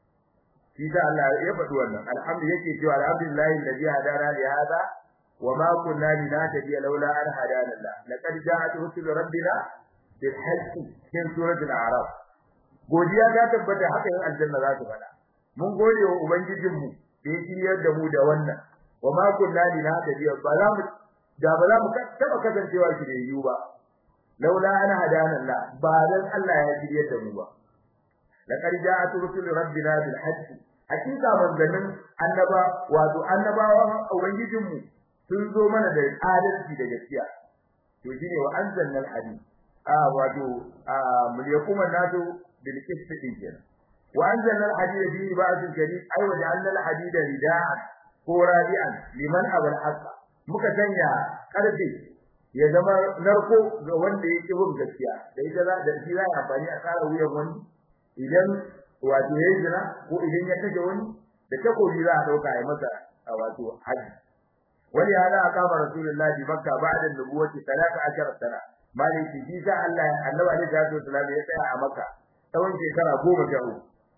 shi da Allah ya faɗi wannan alhamdu yake cewa alhamdulillahi alladhi hadana li hada wa ma kunna linahtadiya laula an hadana Allah laqad ja'at rusul rabbina bil haqqi cikin suratul a'raf godiya ta tabbata haka yin aljanna za ta faɗa mun gode wa ubangijin mu da ya shiryar da mu da wannan wa ma kunna linahtadiya ba za mu da ba za mu taba kasancewa shi da yiwu ba laula an hadana Allah ba dan Allah ya shiryar da mu ba laqad ja'at rusul rabbina bil haqqi hakika manzanin annaba wato annabawan ubangijin mu sun zo mana da adalci da gaskiya to shine wa anzalna al hadid a wato mul yakuma nasu bil qisti kenan wa anzalna al hadid bi ba'dil jadid ay wa ja'alna al hadid rida'an ko rabi'an liman abal haqq muka sanya karfe ya zama narko ga wanda ya ki bin gaskiya da ita za da shi za a amfani a tsara wuyan wani idan wato yayi zina ko idan ya kaje wani da takobi za a dauka ya masa wato haji wani hada akama rasulullahi makka ba'da nubuwati 13 sana maliki shi sa Allah annabi alaihi salatu wasallam ya tsaya a makka tsawon shekara 13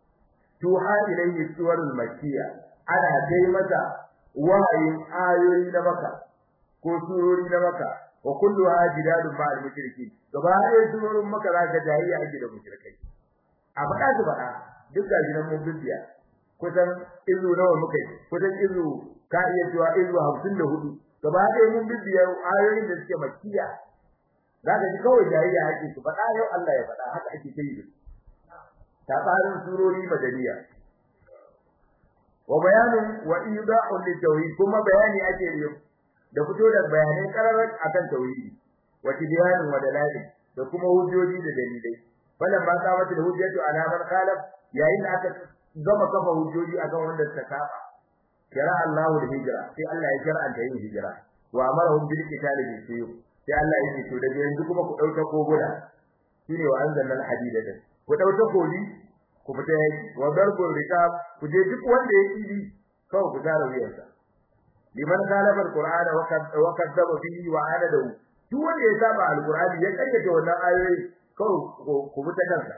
tuha ilayhi suwarul makkiya ana dai masa wahayin ayoyi na makka ko surori na makka wa kulluha jidalun ma'al mushriki gaba ɗaya surorin makka za ka jahiliya ake da mushrikai a faɗa su faɗa duk ga jinan mun bibiya kusan izu nawa muka yi kusan izu ka iya cewa izu hamsin da hudu gaba ɗaya mun bibiya ayoyin da suke makiya za ka ji kawai jayayya ake su faɗa yau Allah ya faɗa haka ake ta yi ta tsarin surori madaniya wa bayanin wa idahun litawhid kuma bayani ake yi da fito da bayanai kararar akan tauhidi wa tibyanin wa dalail da kuma hujjoji da dalilai falan ba ta wata hujjatu ala man khalaf yayin da aka gama kafa hujjoji akan wanda suka saba kira Allahu da hijira sai Allah ya shar'anta yin hijira wa amarahum bil qitali bi sayyid sai Allah ya ce to daga yanzu kuma ku dauka koguna shine wa anzalna al hadida da ku dauka koli ku fita yaki wa darbul riqab ku je duk wanda ya kidi kawai ku tara wuyarsa liman khalafa al qur'ana wa kadzaba bihi wa anadahu duk wanda ya saba al qur'ani ya kayyade wannan ayoyi kawai ku bi ta kansa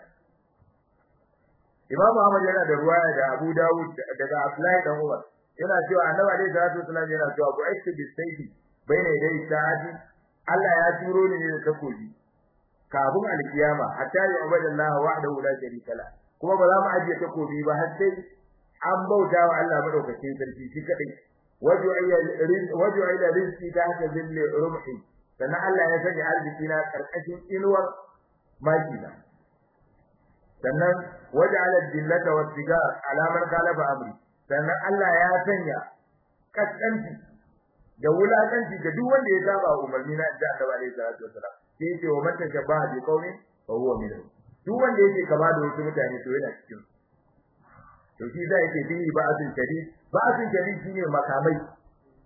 Imam Ahmad yana da ruwaya da Abu Dawud daga Abdullahi dan Umar yana cewa Annabi alaihi salatu wasallam yana cewa ku aiki bi sayfi baina dai sa'adi Allah ya turo ni ne da takobi kafin alkiyama hatta ya ubadallah wahdahu la sharika la kuma ba za mu ajiye takobi ba har sai an bauta wa Allah madaukakin sarki shi kadai waju waju ila rizqi tahta zilli rumhi sannan Allah ya sanya arziki na karkashin inuwar makina sannan waja'ala dillata wa sigar alamar kalaba amri sannan Allah ya sanya kaskanci da wulakanci ga duk wanda ya saba umarni na da Allah alaihi salatu wasalam sai ce wa mata shabaha bi qaumin fa huwa minhum duk wanda yake kama da wasu mutane to yana cikin to shi da yake bi ba'atin shadid ba'atin shadid shine makamai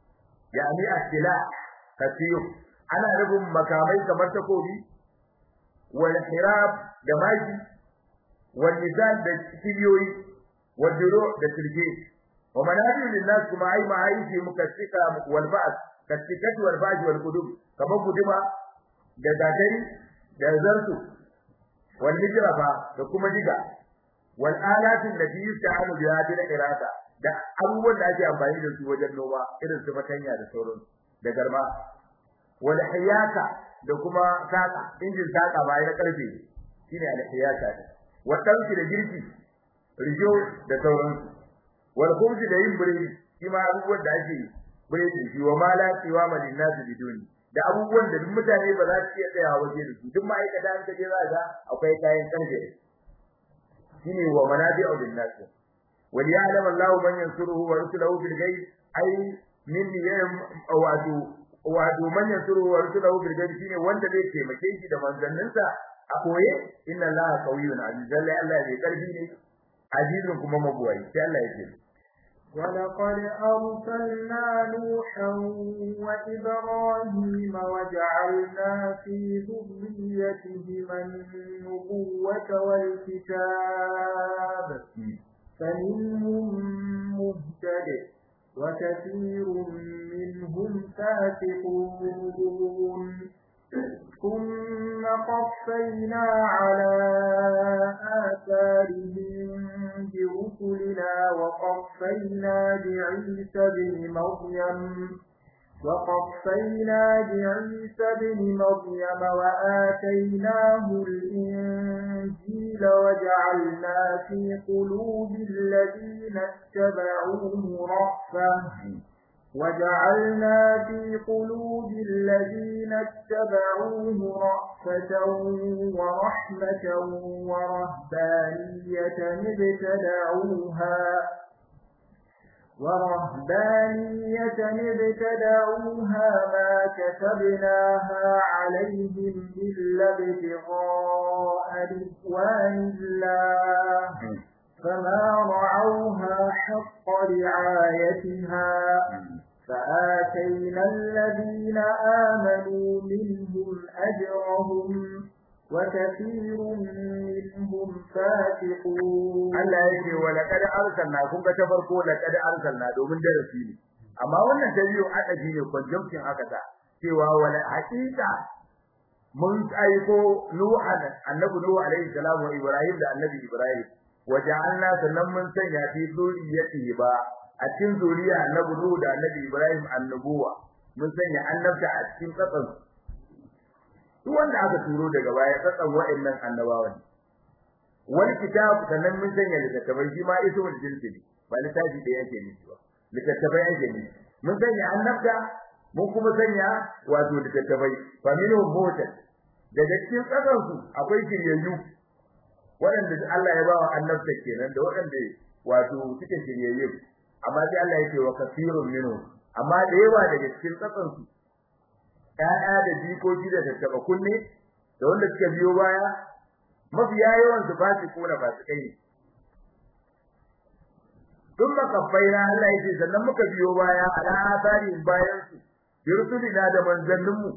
yani asila kasiyo ana rubun makamai kamar takobi wal hirab da maki wal nizal da kibiyoyi wal duro da sirge wa manabi lin nas kuma ai ma ai fi mukassika wal ba'd kassikat wal ba'd wal qudub kamar guduma da gatari da zartu wal hijrafa da kuma diga wal alatin da yusta'alu biha bil irada da abubuwan da ake amfani da su wajen noma irin su fatanya da sauran da garma wal hiyaka da kuma saka injin saka ba na karfe shine al hiyaka wa tanki da girki rijo da sauran wal khubzi da yin biredi shi ma abubuwan da ake biredi shi wa mala tiwa malin nasu biduni da abubuwan da duk mutane ba za su iya tsaya waje da su duk ma'aikata an kaje za ga akwai kayan karfe shine wa manabi'u bin nas wal ya'lam Allahu man yansuruhu wa rusuluhu bil ghaib ay min yam awadu wadu man yansuruhu wa rusuluhu bil ghaib shine wanda zai taimake shi da manzanninsa a koye inna Allaha qawiyyun aziz lalle Allah bai karfi ne azizun kuma mabuwai sai Allah ya ce ولقد أرسلنا نوحا وإبراهيم وجعلنا في ذريتهما النبوة والكتاب فمنهم مهتد وكثير منهم فاسقون ثم قفينا على آثارهم برسلنا وقفينا بعيسى بن مريم وقفينا بعيسى بن مريم وآتيناه الإنجيل وجعلنا في قلوب الذين اتبعوه رأفة وجعلنا في قلوب الذين اتبعوه رأفة ورحمة ورهبانية ابتدعوها ورهبانية ابتدعوها ما كتبناها عليهم إلا ابتغاء رضوان الله فما رعوها حق رعايتها فآتينا الذين آمنوا منهم أجرهم وكثير منهم فاسقون Allah yake wa laqad arsalna kun ga ta farko laqad arsalna domin darasi ne amma wannan dalilin adabi ne conjunction aka ta cewa wala haqiqa mun aiko nuhan annabi nuhu alaihi salam wa ibrahim da annabi ibrahim waja'alna sannan mun sanya fi zuriyati ba a cikin zuriya annabi nuhu da annabi ibrahim annabuwa mun sanya annabta a cikin tsatsan duk wanda aka turo daga baya tsatsan wa'annan annabawa ne wani kitab sannan mun sanya littattafai shi ma iso da jinsi ne ba littafi da yake nufi ba littattafai yake nufi mun sanya annabta mun kuma sanya wato littattafai fa minhum mutan daga cikin tsatsan su akwai shiryayyu waɗanda Allah ya bawa annabta kenan da waɗanda wato suke shiryayyu amma sai Allah yake wa kasirun minhum amma da yawa daga cikin tsatsan su ƴaƴa da jikoki da tattaba kunne da wanda suka biyo baya mafiya yawan su ba su kona ba su kai dun makabbaina Allah yake sannan muka biyo baya ala asarin bayan su yursulina da manzannin mu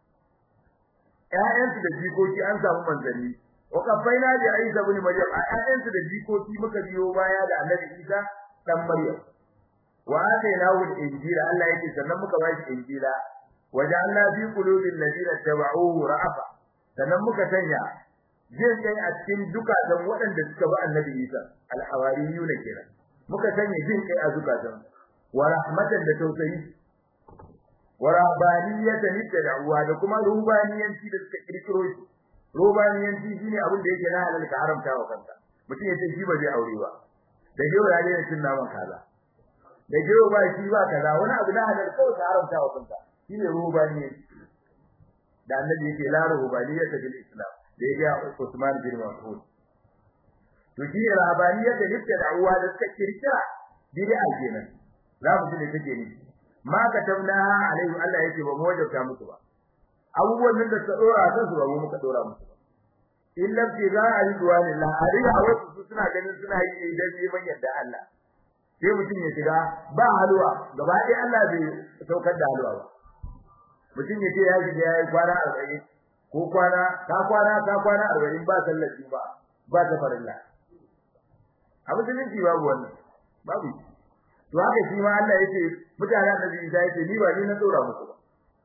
ƴaƴan su da jikoki an samu manzanni wa kabbaina da Isa ibn Maryam ƴaƴan su da jikoki muka biyo baya da Annabi Isa dan Maryam wa atainahu al-injila Allah yake sannan muka ba shi injila waja'alna fi qulubil ladina tabauhu ra'afa sannan muka sanya jin kai a cikin dukatan waɗanda suka bi annabi Isa al-hawariyuna kenan muka sanya jin kai a zukatan wa rahmatan da tausayi wa rabbaniyatan tad'uwa da kuma rubaniyanci da suka kirkiro shi rubaniyanci shine abin da yake na halal ka haramta wa kanka mutum ya ce shi ba zai aure ba da yau ya daina cin naman kaza da yau ba shi ba kaza wani abu na halal kawai ka haramta wa kanka shine rubaniyanci da annabi yake la rubaniyata bil islam da ya ga Usman bin Mas'ud to shi ne rahabaniyar da yake da'uwa da suka kirkira bid'a kenan za mu ji ne take ni ma ka tabna alaihi Allah yake ba mu wajauta musu ba abubuwan da suka dora kan su ba mu muka dora musu ba illa fi za a yi duwanillah a riga wasu su suna ganin suna yi idan neman yadda Allah sai mutum ya shiga ba halwa gaba ɗaya Allah bai saukar da halwa ba mutum ya ce ya shiga ya yi kwana arba'in ko kwana ka kwana ka kwana arba'in ba sallar ba ba ta farilla a musulunci babu wannan babu to haka shi ma Allah yace mutanen annabi Isa yace ni ba ni na tsora muku ba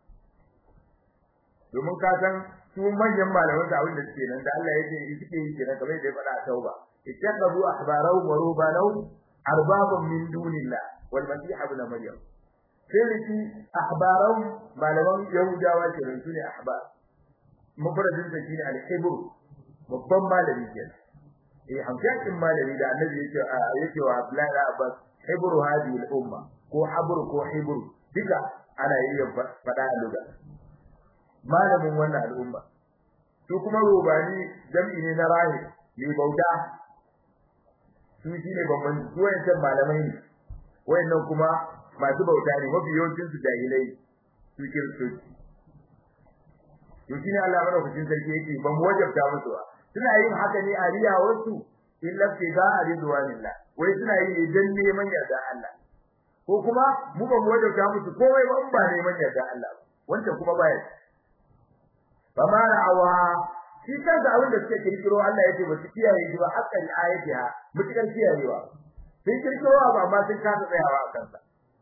domin ka san su manyan malaman da abin da suke nan da Allah yace suke yi kenan kamar da ya faɗa a tauba ittakhadhu ahbarahu wa rubbanahu arbaban min dunillah wal masih ibn maryam sai riki ahbarahu malaman yahudawa kenan su ne ahbar mufradin sa shine al-hibr babban malami kenan eh hamshakin malami da annabi yake yake wa Abdullahi Abbas hibru hadhihi al-umma ko habru ko hibru duka ana iya fada a lugha malamin wannan al'umma to kuma rubani jam'i ne na rahi ne bauta su shine babban duwayen malamai ne wayannan kuma masu bauta ne mafi yawancin su jahilai su kiristoci to shine Allah madaukakin sarki yake ban wajabta musu ba suna yin haka ne a riya wasu illa fi ba ridwanillah wai suna yi dan neman yarda Allah ko kuma mu ba mu wajabta musu komai ba ba neman yarda Allah wanda kuma baya ba ma ra'awa shi kansa abin da suke kirkiro Allah yake ba su kiyaye shi ba hakan ayatiha mutukar kiyayewa sun kirkiro ba amma sun kasa tsayawa a kansa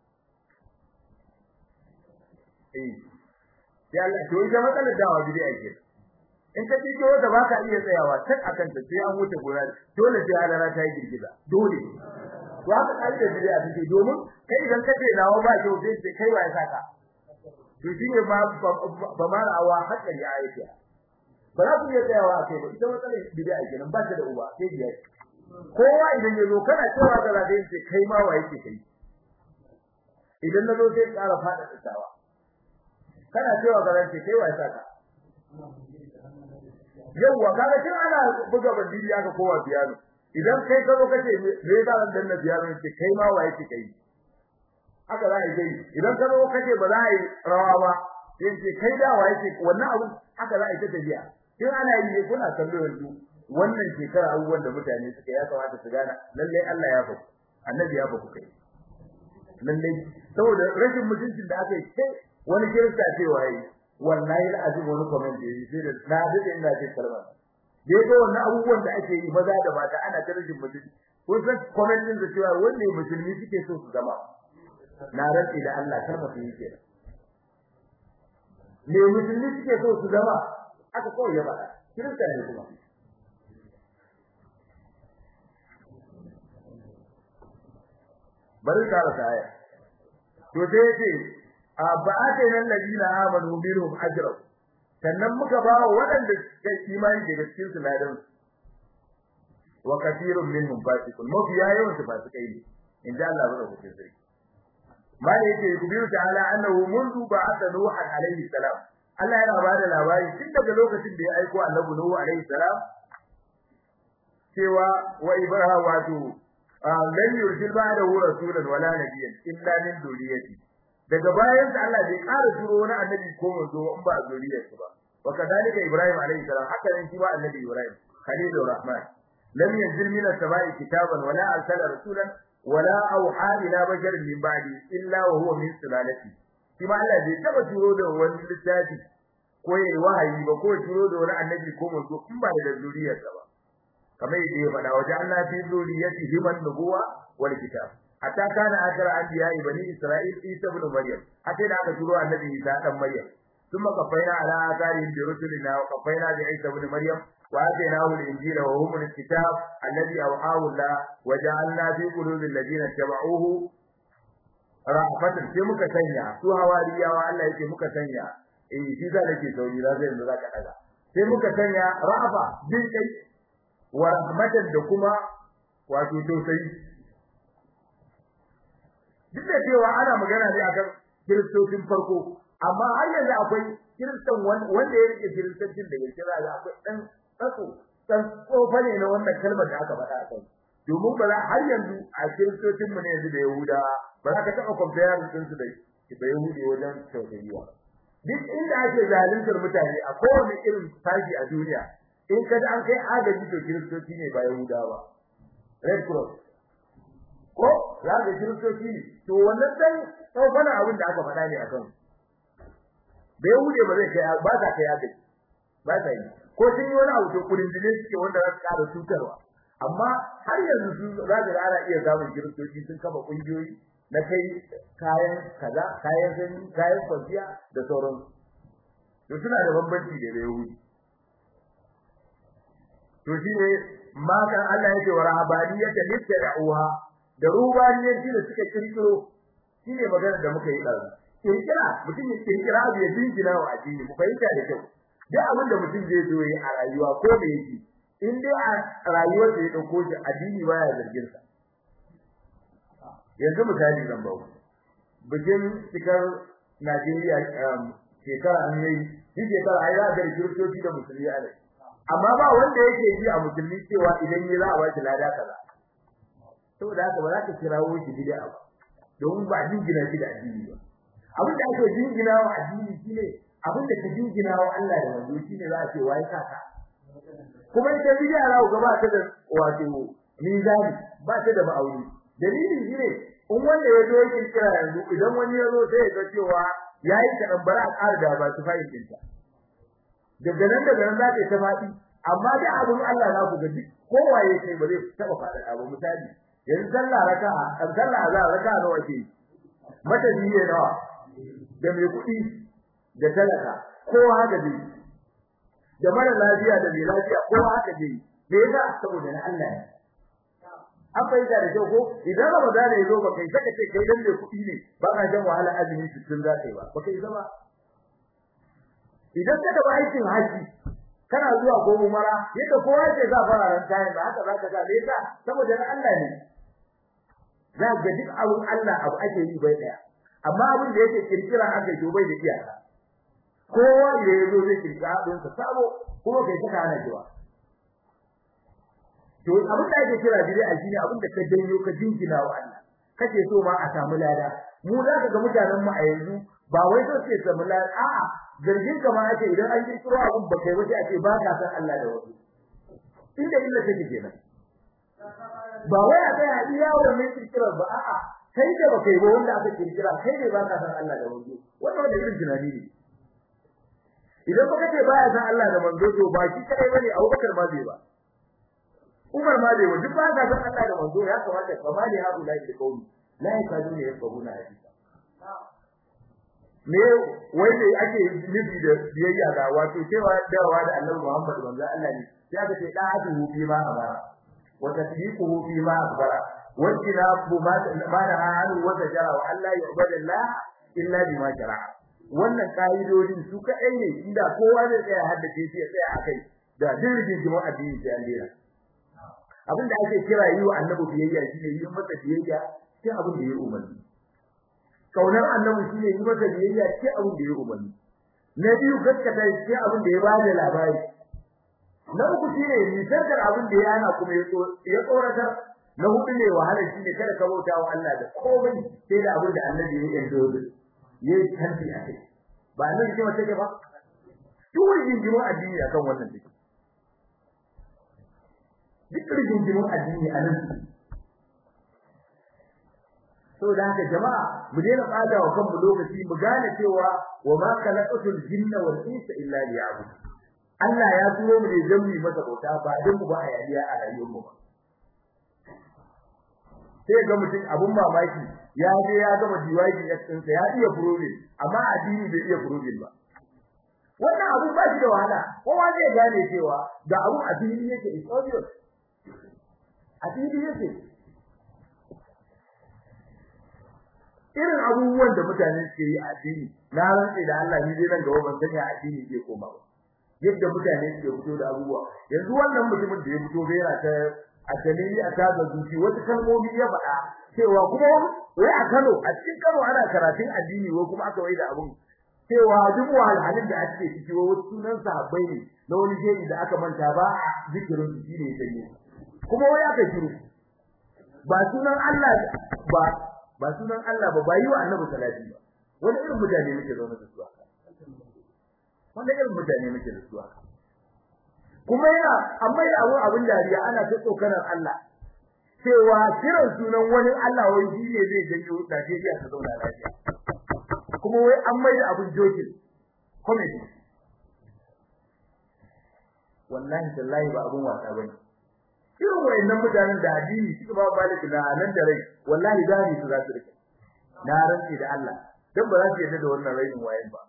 eh ya Allah to ita matsalar dawa bid'a ke in ka tike wanda baka iya tsayawa tak akan ta sai an wuce gora dole sai halara ta yi girgiza dole to haka kai da bid'a take domin kai idan ka ce dawo ba kyau sai sai kai waye saka to shine ba ba ma awa haka ya ayyuka ba za ku iya tsayawa kai ba ita matsalar bid'a kenan ba ta da uba sai biya kowa idan ya zo kana cewa da zai ce kai ma waye ke kai idan na zo sai ƙara fada tsawa kana cewa garanti kai wa saka yawa kaga kin ana buga bandiri aka kowa biyano idan kai ka zo kace me ba ran dan biyano ce kai ma waye ce kai haka za a yi idan ka zo kace ba za a yi rawa ba sai ce kai da waye ce wannan abu haka za a yi ta tafiya kin ana yi ne kuna kallo yanzu wannan shekara abubuwan da mutane suka ya kamata su gana lalle Allah ya faku annabi ya faku kai lalle saboda rashin mutuncin da aka yi sai wani kirista cewa yi wallahi alazim wani comment da yi sai da na dade ina ce kalma da yaga wannan abubuwan da ake yi maza da mata ana ta rashin mutunci ko san comment din da cewa wanda musulmi suke so su zama na rantsi da Allah kalma su yake ne musulmi suke so su zama aka kawai ya faɗa kirista ne kuma bari ka rasa aya to sai yace aba'atana alladina amanu minhum ajra sannan muka ba wa waɗanda suka imani daga cikin su ladan wa kathirun minhum fasiqun mafi yawan su fasikai ne inda Allah ba ku sai mali yake kubiru ta'ala annahu mundu ba'atha nuhan alayhi salam Allah yana ba da labari tun daga lokacin da ya aiko annabi nuhu alayhi salam cewa wa ibrahim wato lan yursil ba'dahu rasulan wala nabiyyan illa min duriyati daga bayan da Allah bai ƙara turo wani annabi ko manzo in ba zuriyar ba wa kadalika ibrahim alayhi salam haka ne shi ba annabi ibrahim khalilur rahman lam yanzil min as-sama'i kitaban wala arsala rasulan wala awha ila basharin min ba'di illa wa huwa min sulalati shi ma Allah bai taba turo da wani littafi ko yayi wahayi ba ko turo da wani annabi ko manzo in ba da zuriyar ba kamar yadda ya faɗa wajen Allah fi zuriyati himan nubuwa wal kitab hatta kana akara anbiya bani isra'il isa ibn maryam hatta da aka turo annabi isa dan maryam ثم قفينا على آثارهم برسلنا وقفينا بعيسى ابن مريم وآتيناه الإنجيل وهم الكتاب الذي أوحاه الله وجعلنا في قلوب الذين اتبعوه رأفة في muka sanya su hawariyawa Allah yake muka sanya eh shi za nake sauri za zai yanzu zaka daga sai muka sanya ra'afa bin kai wa rahmatan da kuma wato tausayi duk da cewa ana magana ne akan kiristocin farko amma har yanzu akwai kiristan wanda ya rike kiristancin da yake za akwai dan tsako dan tsofa ne na wannan kalmar da aka faɗa a kai domin ba har yanzu a kiristocin mu ne yanzu da yahuda ba za ka taɓa compare din su da da yahudi wajen tausayiwa duk inda ake zaluntar mutane a kowane irin tashi a duniya in kaji an kai agaji to kiristoci ne ba yahuda ba red cross ko za ka kiristoci ne to wannan dan tsofanin abin da aka faɗa ne akan bai hude ba zai kai ba za ka yaga ba ta yi ko sun yi wani abu to kudin dine suke wanda za su ƙara cutarwa amma har yanzu su za ka ana iya samun kiristoci sun kafa kungiyoyi na kai kayan kaza kayan sanyi kayan kwanciya da sauran to suna da bambanci da yahudi to shine makan Allah yake wa rahabaniyata litta'uha da rubaniyanci da suka kirkiro shine magana da muka yi ɗazu kirkira mutum ya kirkira abu ya jingina wa addini mu fahimta da kyau duk abin da mutum zai zo yi a rayuwa ko da yake in dai a rayuwar da ya dauko shi addini baya zargin sa yanzu misali zan bawo bikin cikar Najeriya shekara an yi shi shekara ai za ga kiristoci da musulmi a rai amma ba wanda yake ji a musulmi cewa idan ya za a bashi lada kaza saboda haka ba za ka kirawo shi bid'a ba domin ba jingina shi da addini ba abin da ake jingina wa addini shine abin da ka jingina wa Allah da manzo shine za a ce wai kaka kuma ita bid'a rawo gaba ta da wato mizani ba ta da ma'auni dalili shine in wanda ya zo yake kira yanzu idan wani ya zo sai ya ga cewa yayi ta bara a ƙara da ba su fahimtin ta daga nan daga nan za ta ta faɗi amma da abin Allah za ku ga duk kowaye kai ba zai taba faɗa ba misali yanzu sallah raka'a kan sallah azhar raka'a nawa ke mata biye nawa da mai kuɗi da talaka kowa haka dai da mara lafiya da mai lafiya kowa haka dai me yasa saboda na Allah ne an fahimta da kyau ko idan Ramadan ya zo ba kai saka ce kai dan mai kuɗi ne ba ka jan wahala azumi sittin za ka yi ba ba kai zama idan ka taɓa aikin haji kana zuwa ko umara yadda kowa ke za fara ran tayin ba haka zaka ga me yasa saboda na Allah ne za ga duk abun Allah abu ake yi bai daya amma abin da yake kirkira aka yi bai da iyaka kowa da yazo zai kirkira abin sa sabo kuma kai saka ana jiwa to abin da ake kira dire a shine abin da ka danyo ka jingina wa Allah kace so ma a samu lada mu za ka ga mutanen mu a yanzu ba wai so ce samu lada a'a zargin ka ma ake idan an kirkiro abin ba kai wace ake ba ka san Allah da wasu inda illa take kenan ba wai a tsaya iya wannan kirkirar ba a'a kai da ba kai ba wanda aka kirkira kai ne ba ka san Allah da wasu wannan wanda irin tunani ne idan baka ce baya san Allah da manzo to ba shi kai bane Abubakar ma bai ba Umar ma bai ba duk ba ka san Allah da manzo ya kamata ka ma ne haɗu da ke kauni la yakadu ne yafqahuna hadisa me wai ne ake nufi da biyayya ga wato cewa dawa da Annabi Muhammad manzo Allah ne sai aka ce da'atuhu fi ma amara wa tasdiquhu fi ma akhbara wa tinabu ma ma naha anhu wa tajara wa alla yu'badu Allah illa bima shara'a wannan kaidodin su kadai ne inda kowa zai tsaya haddace shi ya tsaya akai da dirgin jama'a addini sai an dena abinda ake kira yi wa Annabi biyayya shine yi masa biyayya sai abin da ya umarni kaunar annabi shine yi masa biyayya ce abin da ya umarni na biyu gaskata ce abin da ya bada labari na uku shine nisantar abin da ya hana kuma ya tsoratar na hudu ne wahala shine kada ka bauta wa Allah da komai sai da abin da annabi ya yi dole ya yi tanti a kai ba annabi ce mace ba duk rigingimin addini akan wannan take duk rigingimin addini a nan saboda haka jama'a mu daina tsada wa kanmu lokaci mu gane cewa wa ma khalaqatul jinna wal insa illa liya'budun Allah ya turo mu ne dan mu masa bauta ba dan mu ba hayaniya a rayuwar mu ba sai ga mutum abun mamaki ya je ya gama diwaji ya tsinsa ya iya furobe amma addini bai iya furobe ba wannan abu ba shi da wahala kowa zai gane cewa da abu addini yake is obvious addini yake irin abubuwan da mutane suke yi a addini na rantsi da Allah ni dai nan gaba ban sani a addini ke koma ba yadda mutane suke fito da abubuwa yanzu wannan mutumin da ya fito bai yana ta a dalili a taga zuci wata kalmomi ya faɗa cewa kuma wai a Kano a cikin Kano ana karatun addini wai kuma aka wai da abun cewa duk wahalhalin da ake ciki wai wasu sunan sahabbai ne na wani jeji da aka manta ba a zikirin su shine ya sanye kuma wai aka shiru ba sunan Allah ba ba sunan Allah ba ba yi wa annabi salati ba wani irin mutane muke zaune da su haka wanda irin mutane muke da su haka kuma yana amma ya abu abin dariya ana ta tsokanar Allah cewa kiran sunan wani Allah wai shi ne zai janyo Najeriya ta zauna lafiya kuma wai an mai da abin jokin comedy wallahi tallahi ba abin wasa bane irin wayannan mutanen da addini suka ba baliki na nan da rai wallahi zani su za su rike na rantsi da Allah dan ba za su yarda da wannan rainin wayan ba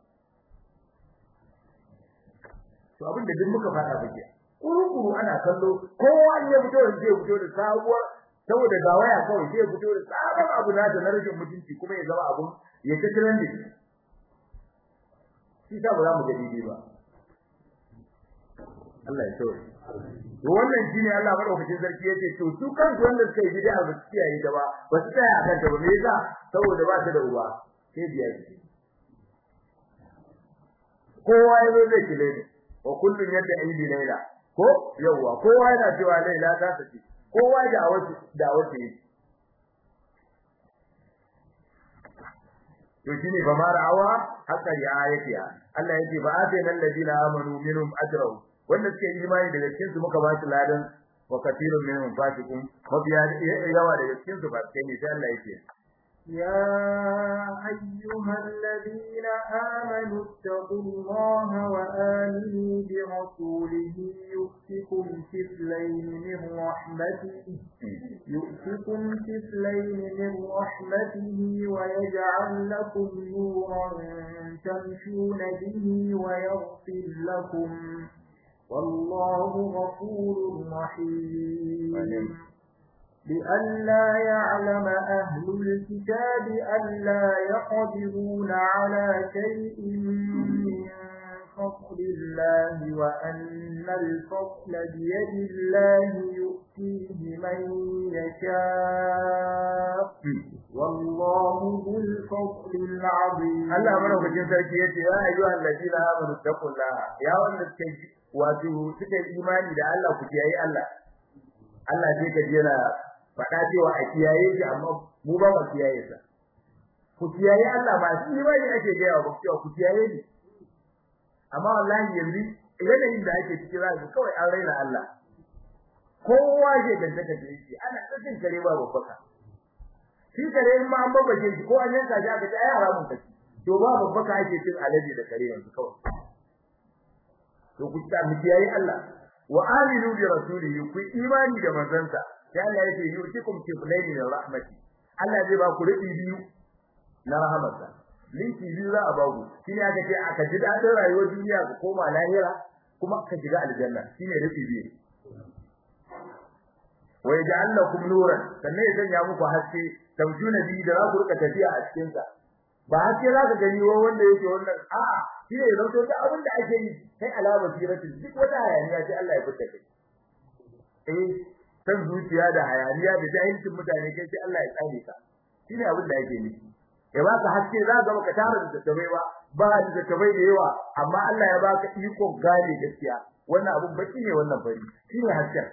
to abin da duk muka fada bake kurukuru ana kallo kowa ne fito da zai fito da sabuwar saboda ga waya kawai zai fito da sabon abu na da rashin mutunci kuma ya zama abun ya ta trending shi ta ba za mu ga daidai ba Allah ya tsore to wannan shine Allah madaukakin sarki yace to su kansu wanda suka yi bid'a ba su kiyaye da ba ba su tsaya akan ta ba me yasa saboda ba ta da uba sai biya shi kowa ya zo zai kile ne wa kullun yadda aidi laila ko yawa kowa yana cewa laila ta sace kowa da awaci da awaci to shine ba mara awa haka ya ayatiya Allah yake ba atayna alladina amanu minhum ajrahum wanda suke imani daga cikin su muka ba su ladan wa katirun minhum fasiqun mabiya yawa daga cikin su ba sai ne sai Allah yake يا أيها الذين آمنوا اتقوا الله وآمنوا برسوله يؤتكم كفلين من رحمته يؤتكم كفلين من رحمته ويجعل لكم نورا تمشون به ويغفر لكم والله غفور رحيم لئلا يعلم أهل الكتاب ألا يقدرون على شيء من فضل الله وأن الفضل بيد الله يؤتيه من يشاء والله ذو الفضل العظيم Allah madaukakin sarki yace ya ayyuhal ladina amanu taqullaha ya wanda suka wato suka imani da Allah ku kiyaye Allah Allah sai ka jira faɗa cewa a kiyaye shi amma mu ba mu kiyaye sa ku kiyaye Allah ba shi ba ne ake gaya wa cewa ku kiyaye ni amma wallahi yanzu yanayin da ake ciki za ka kawai an raina Allah kowa ke gantaka da yake ana tsakin kare ba babbaka shi kare in ma an babbace shi ko an yanka shi aka ce ai haramun kaci to ba babbaka ake cin alaji da kare yanzu kawai to ku ta mu kiyaye Allah wa aminu bi rasulihi ku imani da manzansa sai Allah yake yusikum kiflayn min rahmati Allah zai ba ku rubi biyu na rahmatsa linki biyu za a ba ku shine aka ce aka ji dadin rayuwar duniya ku koma lahira kuma ka shiga aljanna shine rubi biyu wa yaj'al lakum nuran sannan ya sanya muku haske tamjuna bi da za ku rika tafiya a cikin sa ba haske za ka gani wa wanda yake wannan a'a shi ne zauto ta abin da ake yi sai alama sirati duk wata hayaniya sai Allah ya fita kai eh san zuciya da hayaniya da jahilcin mutane kai sai Allah ya tsare ka shine abin da yake nufi ya baka haske za ka baka tara da tabai ba ba da tabai da yawa amma Allah ya baka iko gane gaskiya wannan abun baki ne wannan fari shine hasken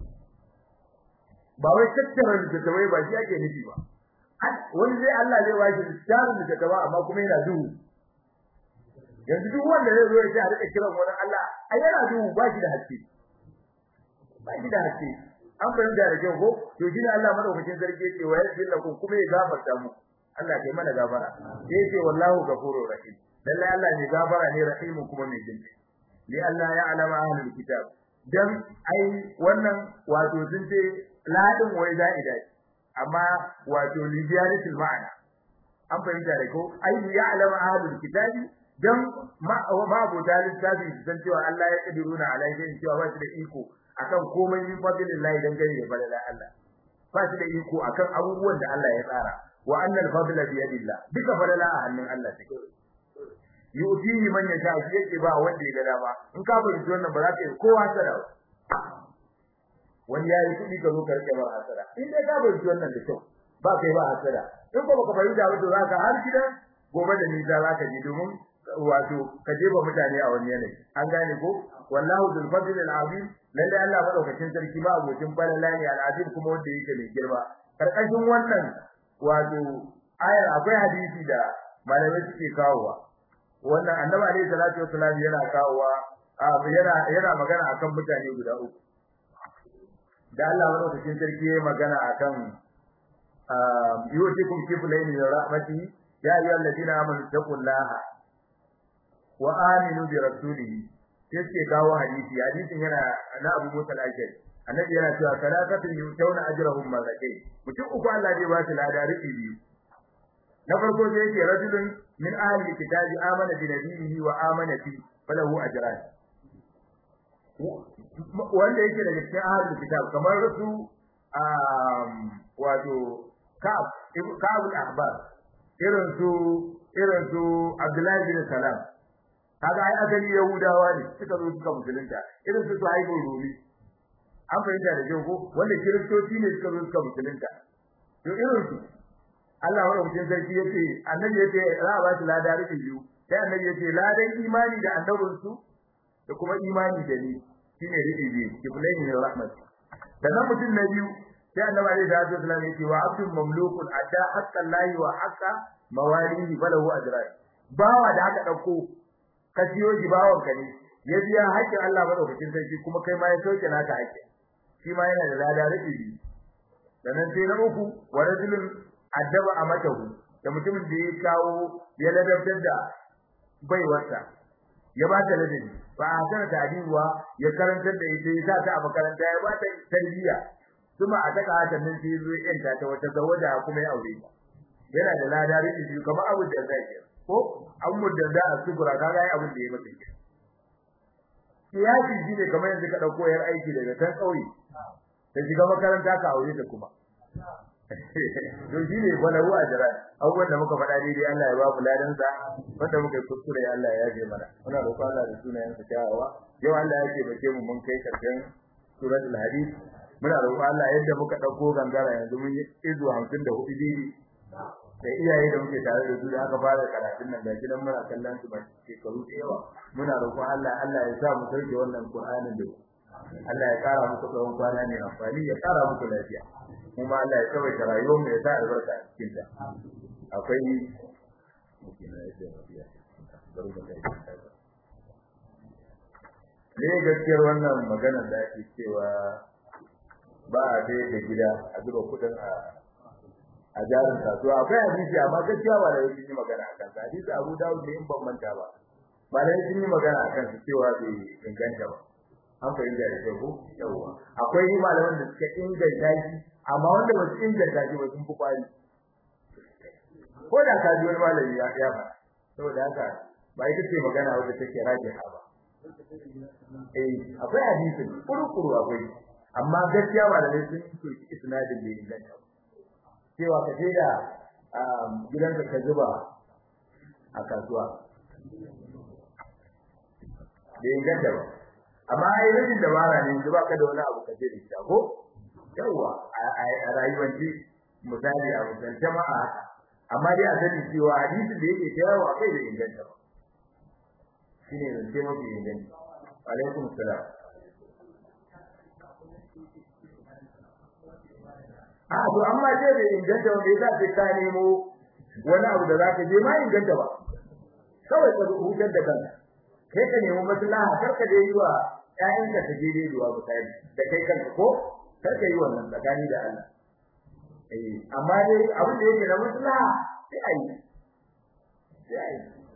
ba wai tattara da tabai ba shi ake nufi ba wani zai Allah zai washi tarin da tabai amma kuma yana duhu yanzu duk wanda zai zo ya ce a rika kiran wani Allah ai yana duhu ba shi da haske ba shi da haske an fahimta da kyau ko to shi ne Allah madaukakin sarki yake wa yasbil lakum kuma ya gafarta mu Allah kai mana gafara sai yake wallahu ghafurur rahim lalle Allah ne gafara ne rahimu kuma mai jinki li Allah ya alama ahlul kitab dan ai wannan wato sun ce ladin wai za'ida amma wato li ziyaratul ma'ana an fahimta da ko ai ya alama ahlul kitab dan ma babu dalil tafi san cewa Allah ya kadiruna alaihi cewa ba shi da iko akan komai min fadlillahi dan gari da falala Allah ba shi da iko akan abubuwan da Allah ya tsara wa annal fadla bi yadillah duka falala a hannun Allah take yu'tihi man yasha shi yake ba wanda ya ga dama in ka bari wannan ba za ka yi kowa sada ba wani ya yi kudi ka zo ka rike ba hasara in dai ka bari wannan da kyau ba kai ba hasara in ba ka bari da wato za ka har gidan gobe da nisa za ka je domin wato ka jefa mutane a wani yanayi an gane ko wallahu dhul fadl al azim lalle Allah madaukakin sarki ba abokin falala ne al azim kuma wanda yake mai girma karkashin wannan wato ayar akwai hadisi da malamai suke kawowa wannan annabi alaihi salatu wassalam yana kawowa yana yana magana akan mutane guda uku da Allah madaukakin sarki yayi magana akan yu'tikum kiflayn min rahmatihi ya ayyuhal ladina amanu taqullaha wa aminu bi rasulihi sai kawo hadisi hadisin yana na Abu Musa al-Ashari annabi yana cewa salatatu yutawna ajrahum marratayn mutum uku Allah zai ba su lada rubi biyu na farko sai yake rajulun min ahli kitabi amana bi nabiyhi wa amana bi falahu ajran wanda yake daga cikin ahli kitab kamar su wato Ka'ab Ka'ab al-Ahbar irin su irin su Abdullahi bin Salam kaga ai asali Yahudawa ne suka zo suka musulunta irin su Suhaib Rumi an fahimta da kyau ko wanda kiristoci ne suka zo suka musulunta to irin su Allah wa mutum sarki yace annabi yace za a ba shi lada rubi biyu sai annabi yace ladan imani da annabin su da kuma imani da ni shine rubi biyu kiflaini min rahmat sannan mutum na biyu sai annabi alaihi salatu wasallam yace wa abdul mamlukun adda haqqan lahi wa haqqa mawalihi falahu ajran bawa da aka dauko ka siyo shi bawon ka ne ya biya haƙƙin Allah madaukakin sarki kuma kai ma ya sauke naka haƙƙin shi ma yana da lada rubi biyu sannan sai na uku wa rajulun addaba amatahu da mutumin da ya kawo ya ladabtar da baiwarsa ya ba ta ladabi ba a sana tadiwa ya karantar da ita ya sa ta a makaranta ya ba ta tarbiyya kuma a taka haka nan sai zo yanta ta wata zawaja kuma ya aure ta yana da lada rubi biyu kamar abu da zai ke ko an mudda da asubura kaga ai abin da ya mata ke kiyasi shine kamar yanzu ka dauko yar aiki daga kan kauye ta shiga makaranta ka aure ta kuma to shi ne walahu ajra abubuwan da muka faɗa daidai Allah ya ba mu ladan sa wanda muka yi kuskure Allah ya yaje mana muna roƙon Allah da sunayen sa kyawawa yau Allah ya ce bace mu mun kai karshen suratul hadid muna roƙon Allah yadda muka dauko gangara yanzu mun yi izu 54 daidai da iyaye da muke tare da su da aka fara karatun nan ga gidan muna kallon su ba shekaru da yawa muna roƙon Allah Allah ya sa mu sauke wannan Qur'anin da Allah ya kara muku tsawon kwana ne amfani ya kara muku lafiya kuma Allah ya tsawaita rayuwar mu ya sa albarka a cikin ta akwai ne gaskiyar wannan maganar da ake cewa ba a dai da gida a zuba kudin a a jarin kasuwa akwai hadisi amma gaskiya ba da yake yi magana akan sa hadisi Abu Dawud ne in ban manta ba ba da yake yi magana akan sa cewa bai inganta ba an fahimta da kyau ko yawa akwai malaman da suka inganta shi amma wanda ba su inganta shi ba sun fi kwari ko da ka ji wani malami ya ya ba saboda haka ba ita ce magana wadda take rajiha ba eh akwai hadisi kuru-kuru akwai amma gaskiya malamai sun yi isnadin da inganta cewa ka je da gidanka ka zuba a kasuwa da inganta ba amma ai rashin dabara ne yanzu baka da wani abu kace da shi ko yawa a rayuwanci misali a mutan jama'a amma dai a sani cewa hadisin da yake tayawa akai da inganta ba shine zance mafi inganta alaikum salam a to amma dai da inganta wanda yasa sai ka nemo wani abu da zaka je ma inganta ba kawai ka hutar da kanka kai ka nemi maslaha kar ka dai yi wa ƴaƴanka ta je dai zuwa bukari da kai kanka ko kar ka yi wannan tsakani da Allah eh amma dai abin da yake na maslaha sai ayi sai ayi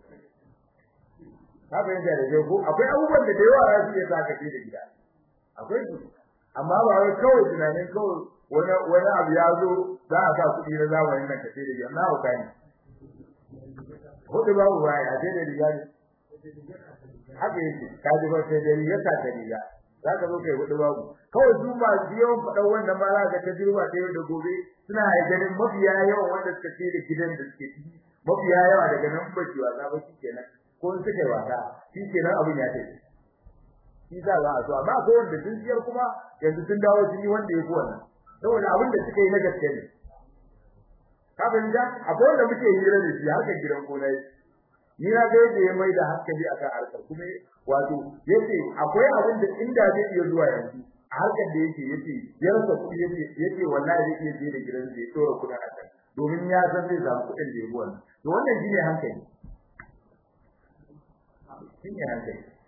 ka bayyana da dai ko akwai abubuwan da da yawa za su iya sa ka je da gida akwai su amma ba wai kawai tunanin kawai wani wani abu ya zo za a sa kuɗi na zamanin nan ka ce da gida na hauka ne hudu babu baya a ce da riga ne haka yake ka ji ba sai dai ya ta riga za ka zo kai hudu babu kawai su ba su yawan faɗan wannan ma za ka ta jirba ta yau da gobe suna ganin mafiya yawan wanda suka ce da gidan da suke ciki mafiya yawa daga nan ba shi wasa ba kenan ko in suka yi wasa shi kenan abin ya tafi shi za a so amma akwai wanda sun siyar kuma yanzu sun dawo sun yi wanda ya fi wannan saboda abin da suka yi na gaske ne ka fahimta akwai wanda muke hira da shi harkar gidan gona ni na ga yadda ya mai da hankali akan harkar kuma wato yace akwai abin da inda zai iya zuwa yanzu a harkar da yake yace ya rasa kuɗi yace yace wallahi zai iya je da gidan zai tsora kuɗin a kan domin ya san zai samu kuɗin da ya bi wannan to wannan shine hankali shine hankali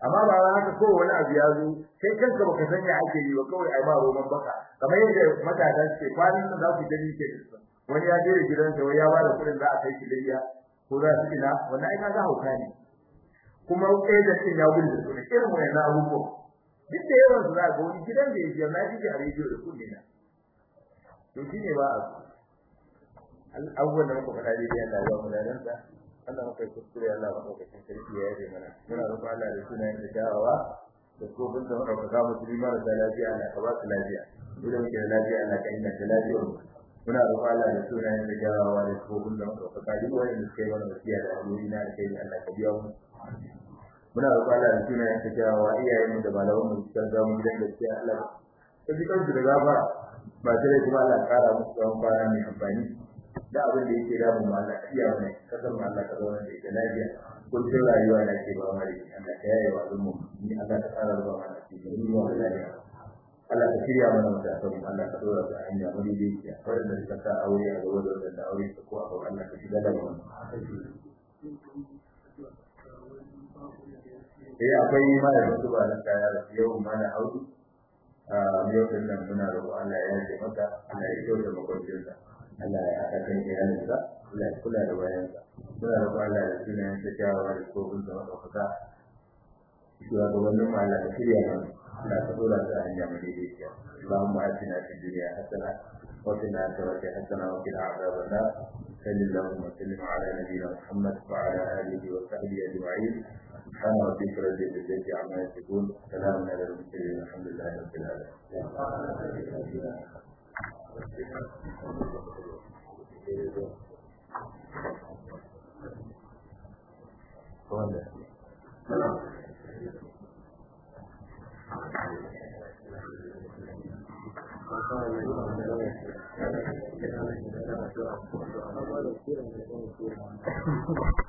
amma ba wai haka ko wani abu ya zo kai kanka baka san ya ake yi ba kawai ai ba roman baka kamar yadda matasa suke kwanan nan za ku gani ke wani ya je gidansa wai ya ba da kuɗin za a kai shi Libya ko za su ina wannan ai kaga hauka ne kuma da din ya gudu su ne irin wannan abubuwa duk da yawan su za ga wani gidan da yake na ji a rediyo da kuɗi na to shine ba abubuwan da muka faɗa dai Allah ya ba mu ladan sa Allah muka kuskure Allah ba muka cin sarki ya yi mana muna roƙon Allah da sunayen da dawowa da kofin da muka faɗa musulmi mara da lafiya Allah ka ba su lafiya dole muke da lafiya Allah ka inganta lafiyar mu muna roƙon Allah da sunayen da dawowa da kofin da muka faɗa duk wanda suka yi mana wasiya da alheri na da kai Allah ka biya mu muna roƙon Allah da sunayen da dawowa iyayen mu da malaman mu suka ga mu gidan gaskiya Allah ka ji kansu da gafara ba sai kuma Allah ya kara musu tsawon kwana mai amfani da abin da yake damu ma Allah iya wani kasar ma Allah ka zauna da ita lafiya kullum rayuwa da ke ba mari Allah ka yaye wa al'umma ni Allah ka tsara da ba cikin ruwa da lafiya Allah ka shirya mana matasan Allah ka dora su a hanya wani da yake wanda suka sa aure a gaba da wanda aure su ko a gaba Allah ka shiga da mu eh akwai malamin su ba na kaya da yau mana audu a yau din nan muna roƙo Allah ya yi maka Allah ya kyauta makwancin Allah ya haɗa kan iyalinsa Allah ya kula da bayansa muna roƙo Allah da sunayen ta kyawawa da kofin da maɗaukaka shugabannin mu Allah ka shirya mana Allah ka dora su a hanya mai daidaiciya Allahumma atina fid dunya hasana wa fil akhirati hasana wa qina adhaban nar sallallahu wa sallim ala nabiyyina Muhammad wa ala alihi wa sahbihi ajma'in سبحان ربك رب العزة عما يصفون سلام على المرسلين الحمد لله رب العالمين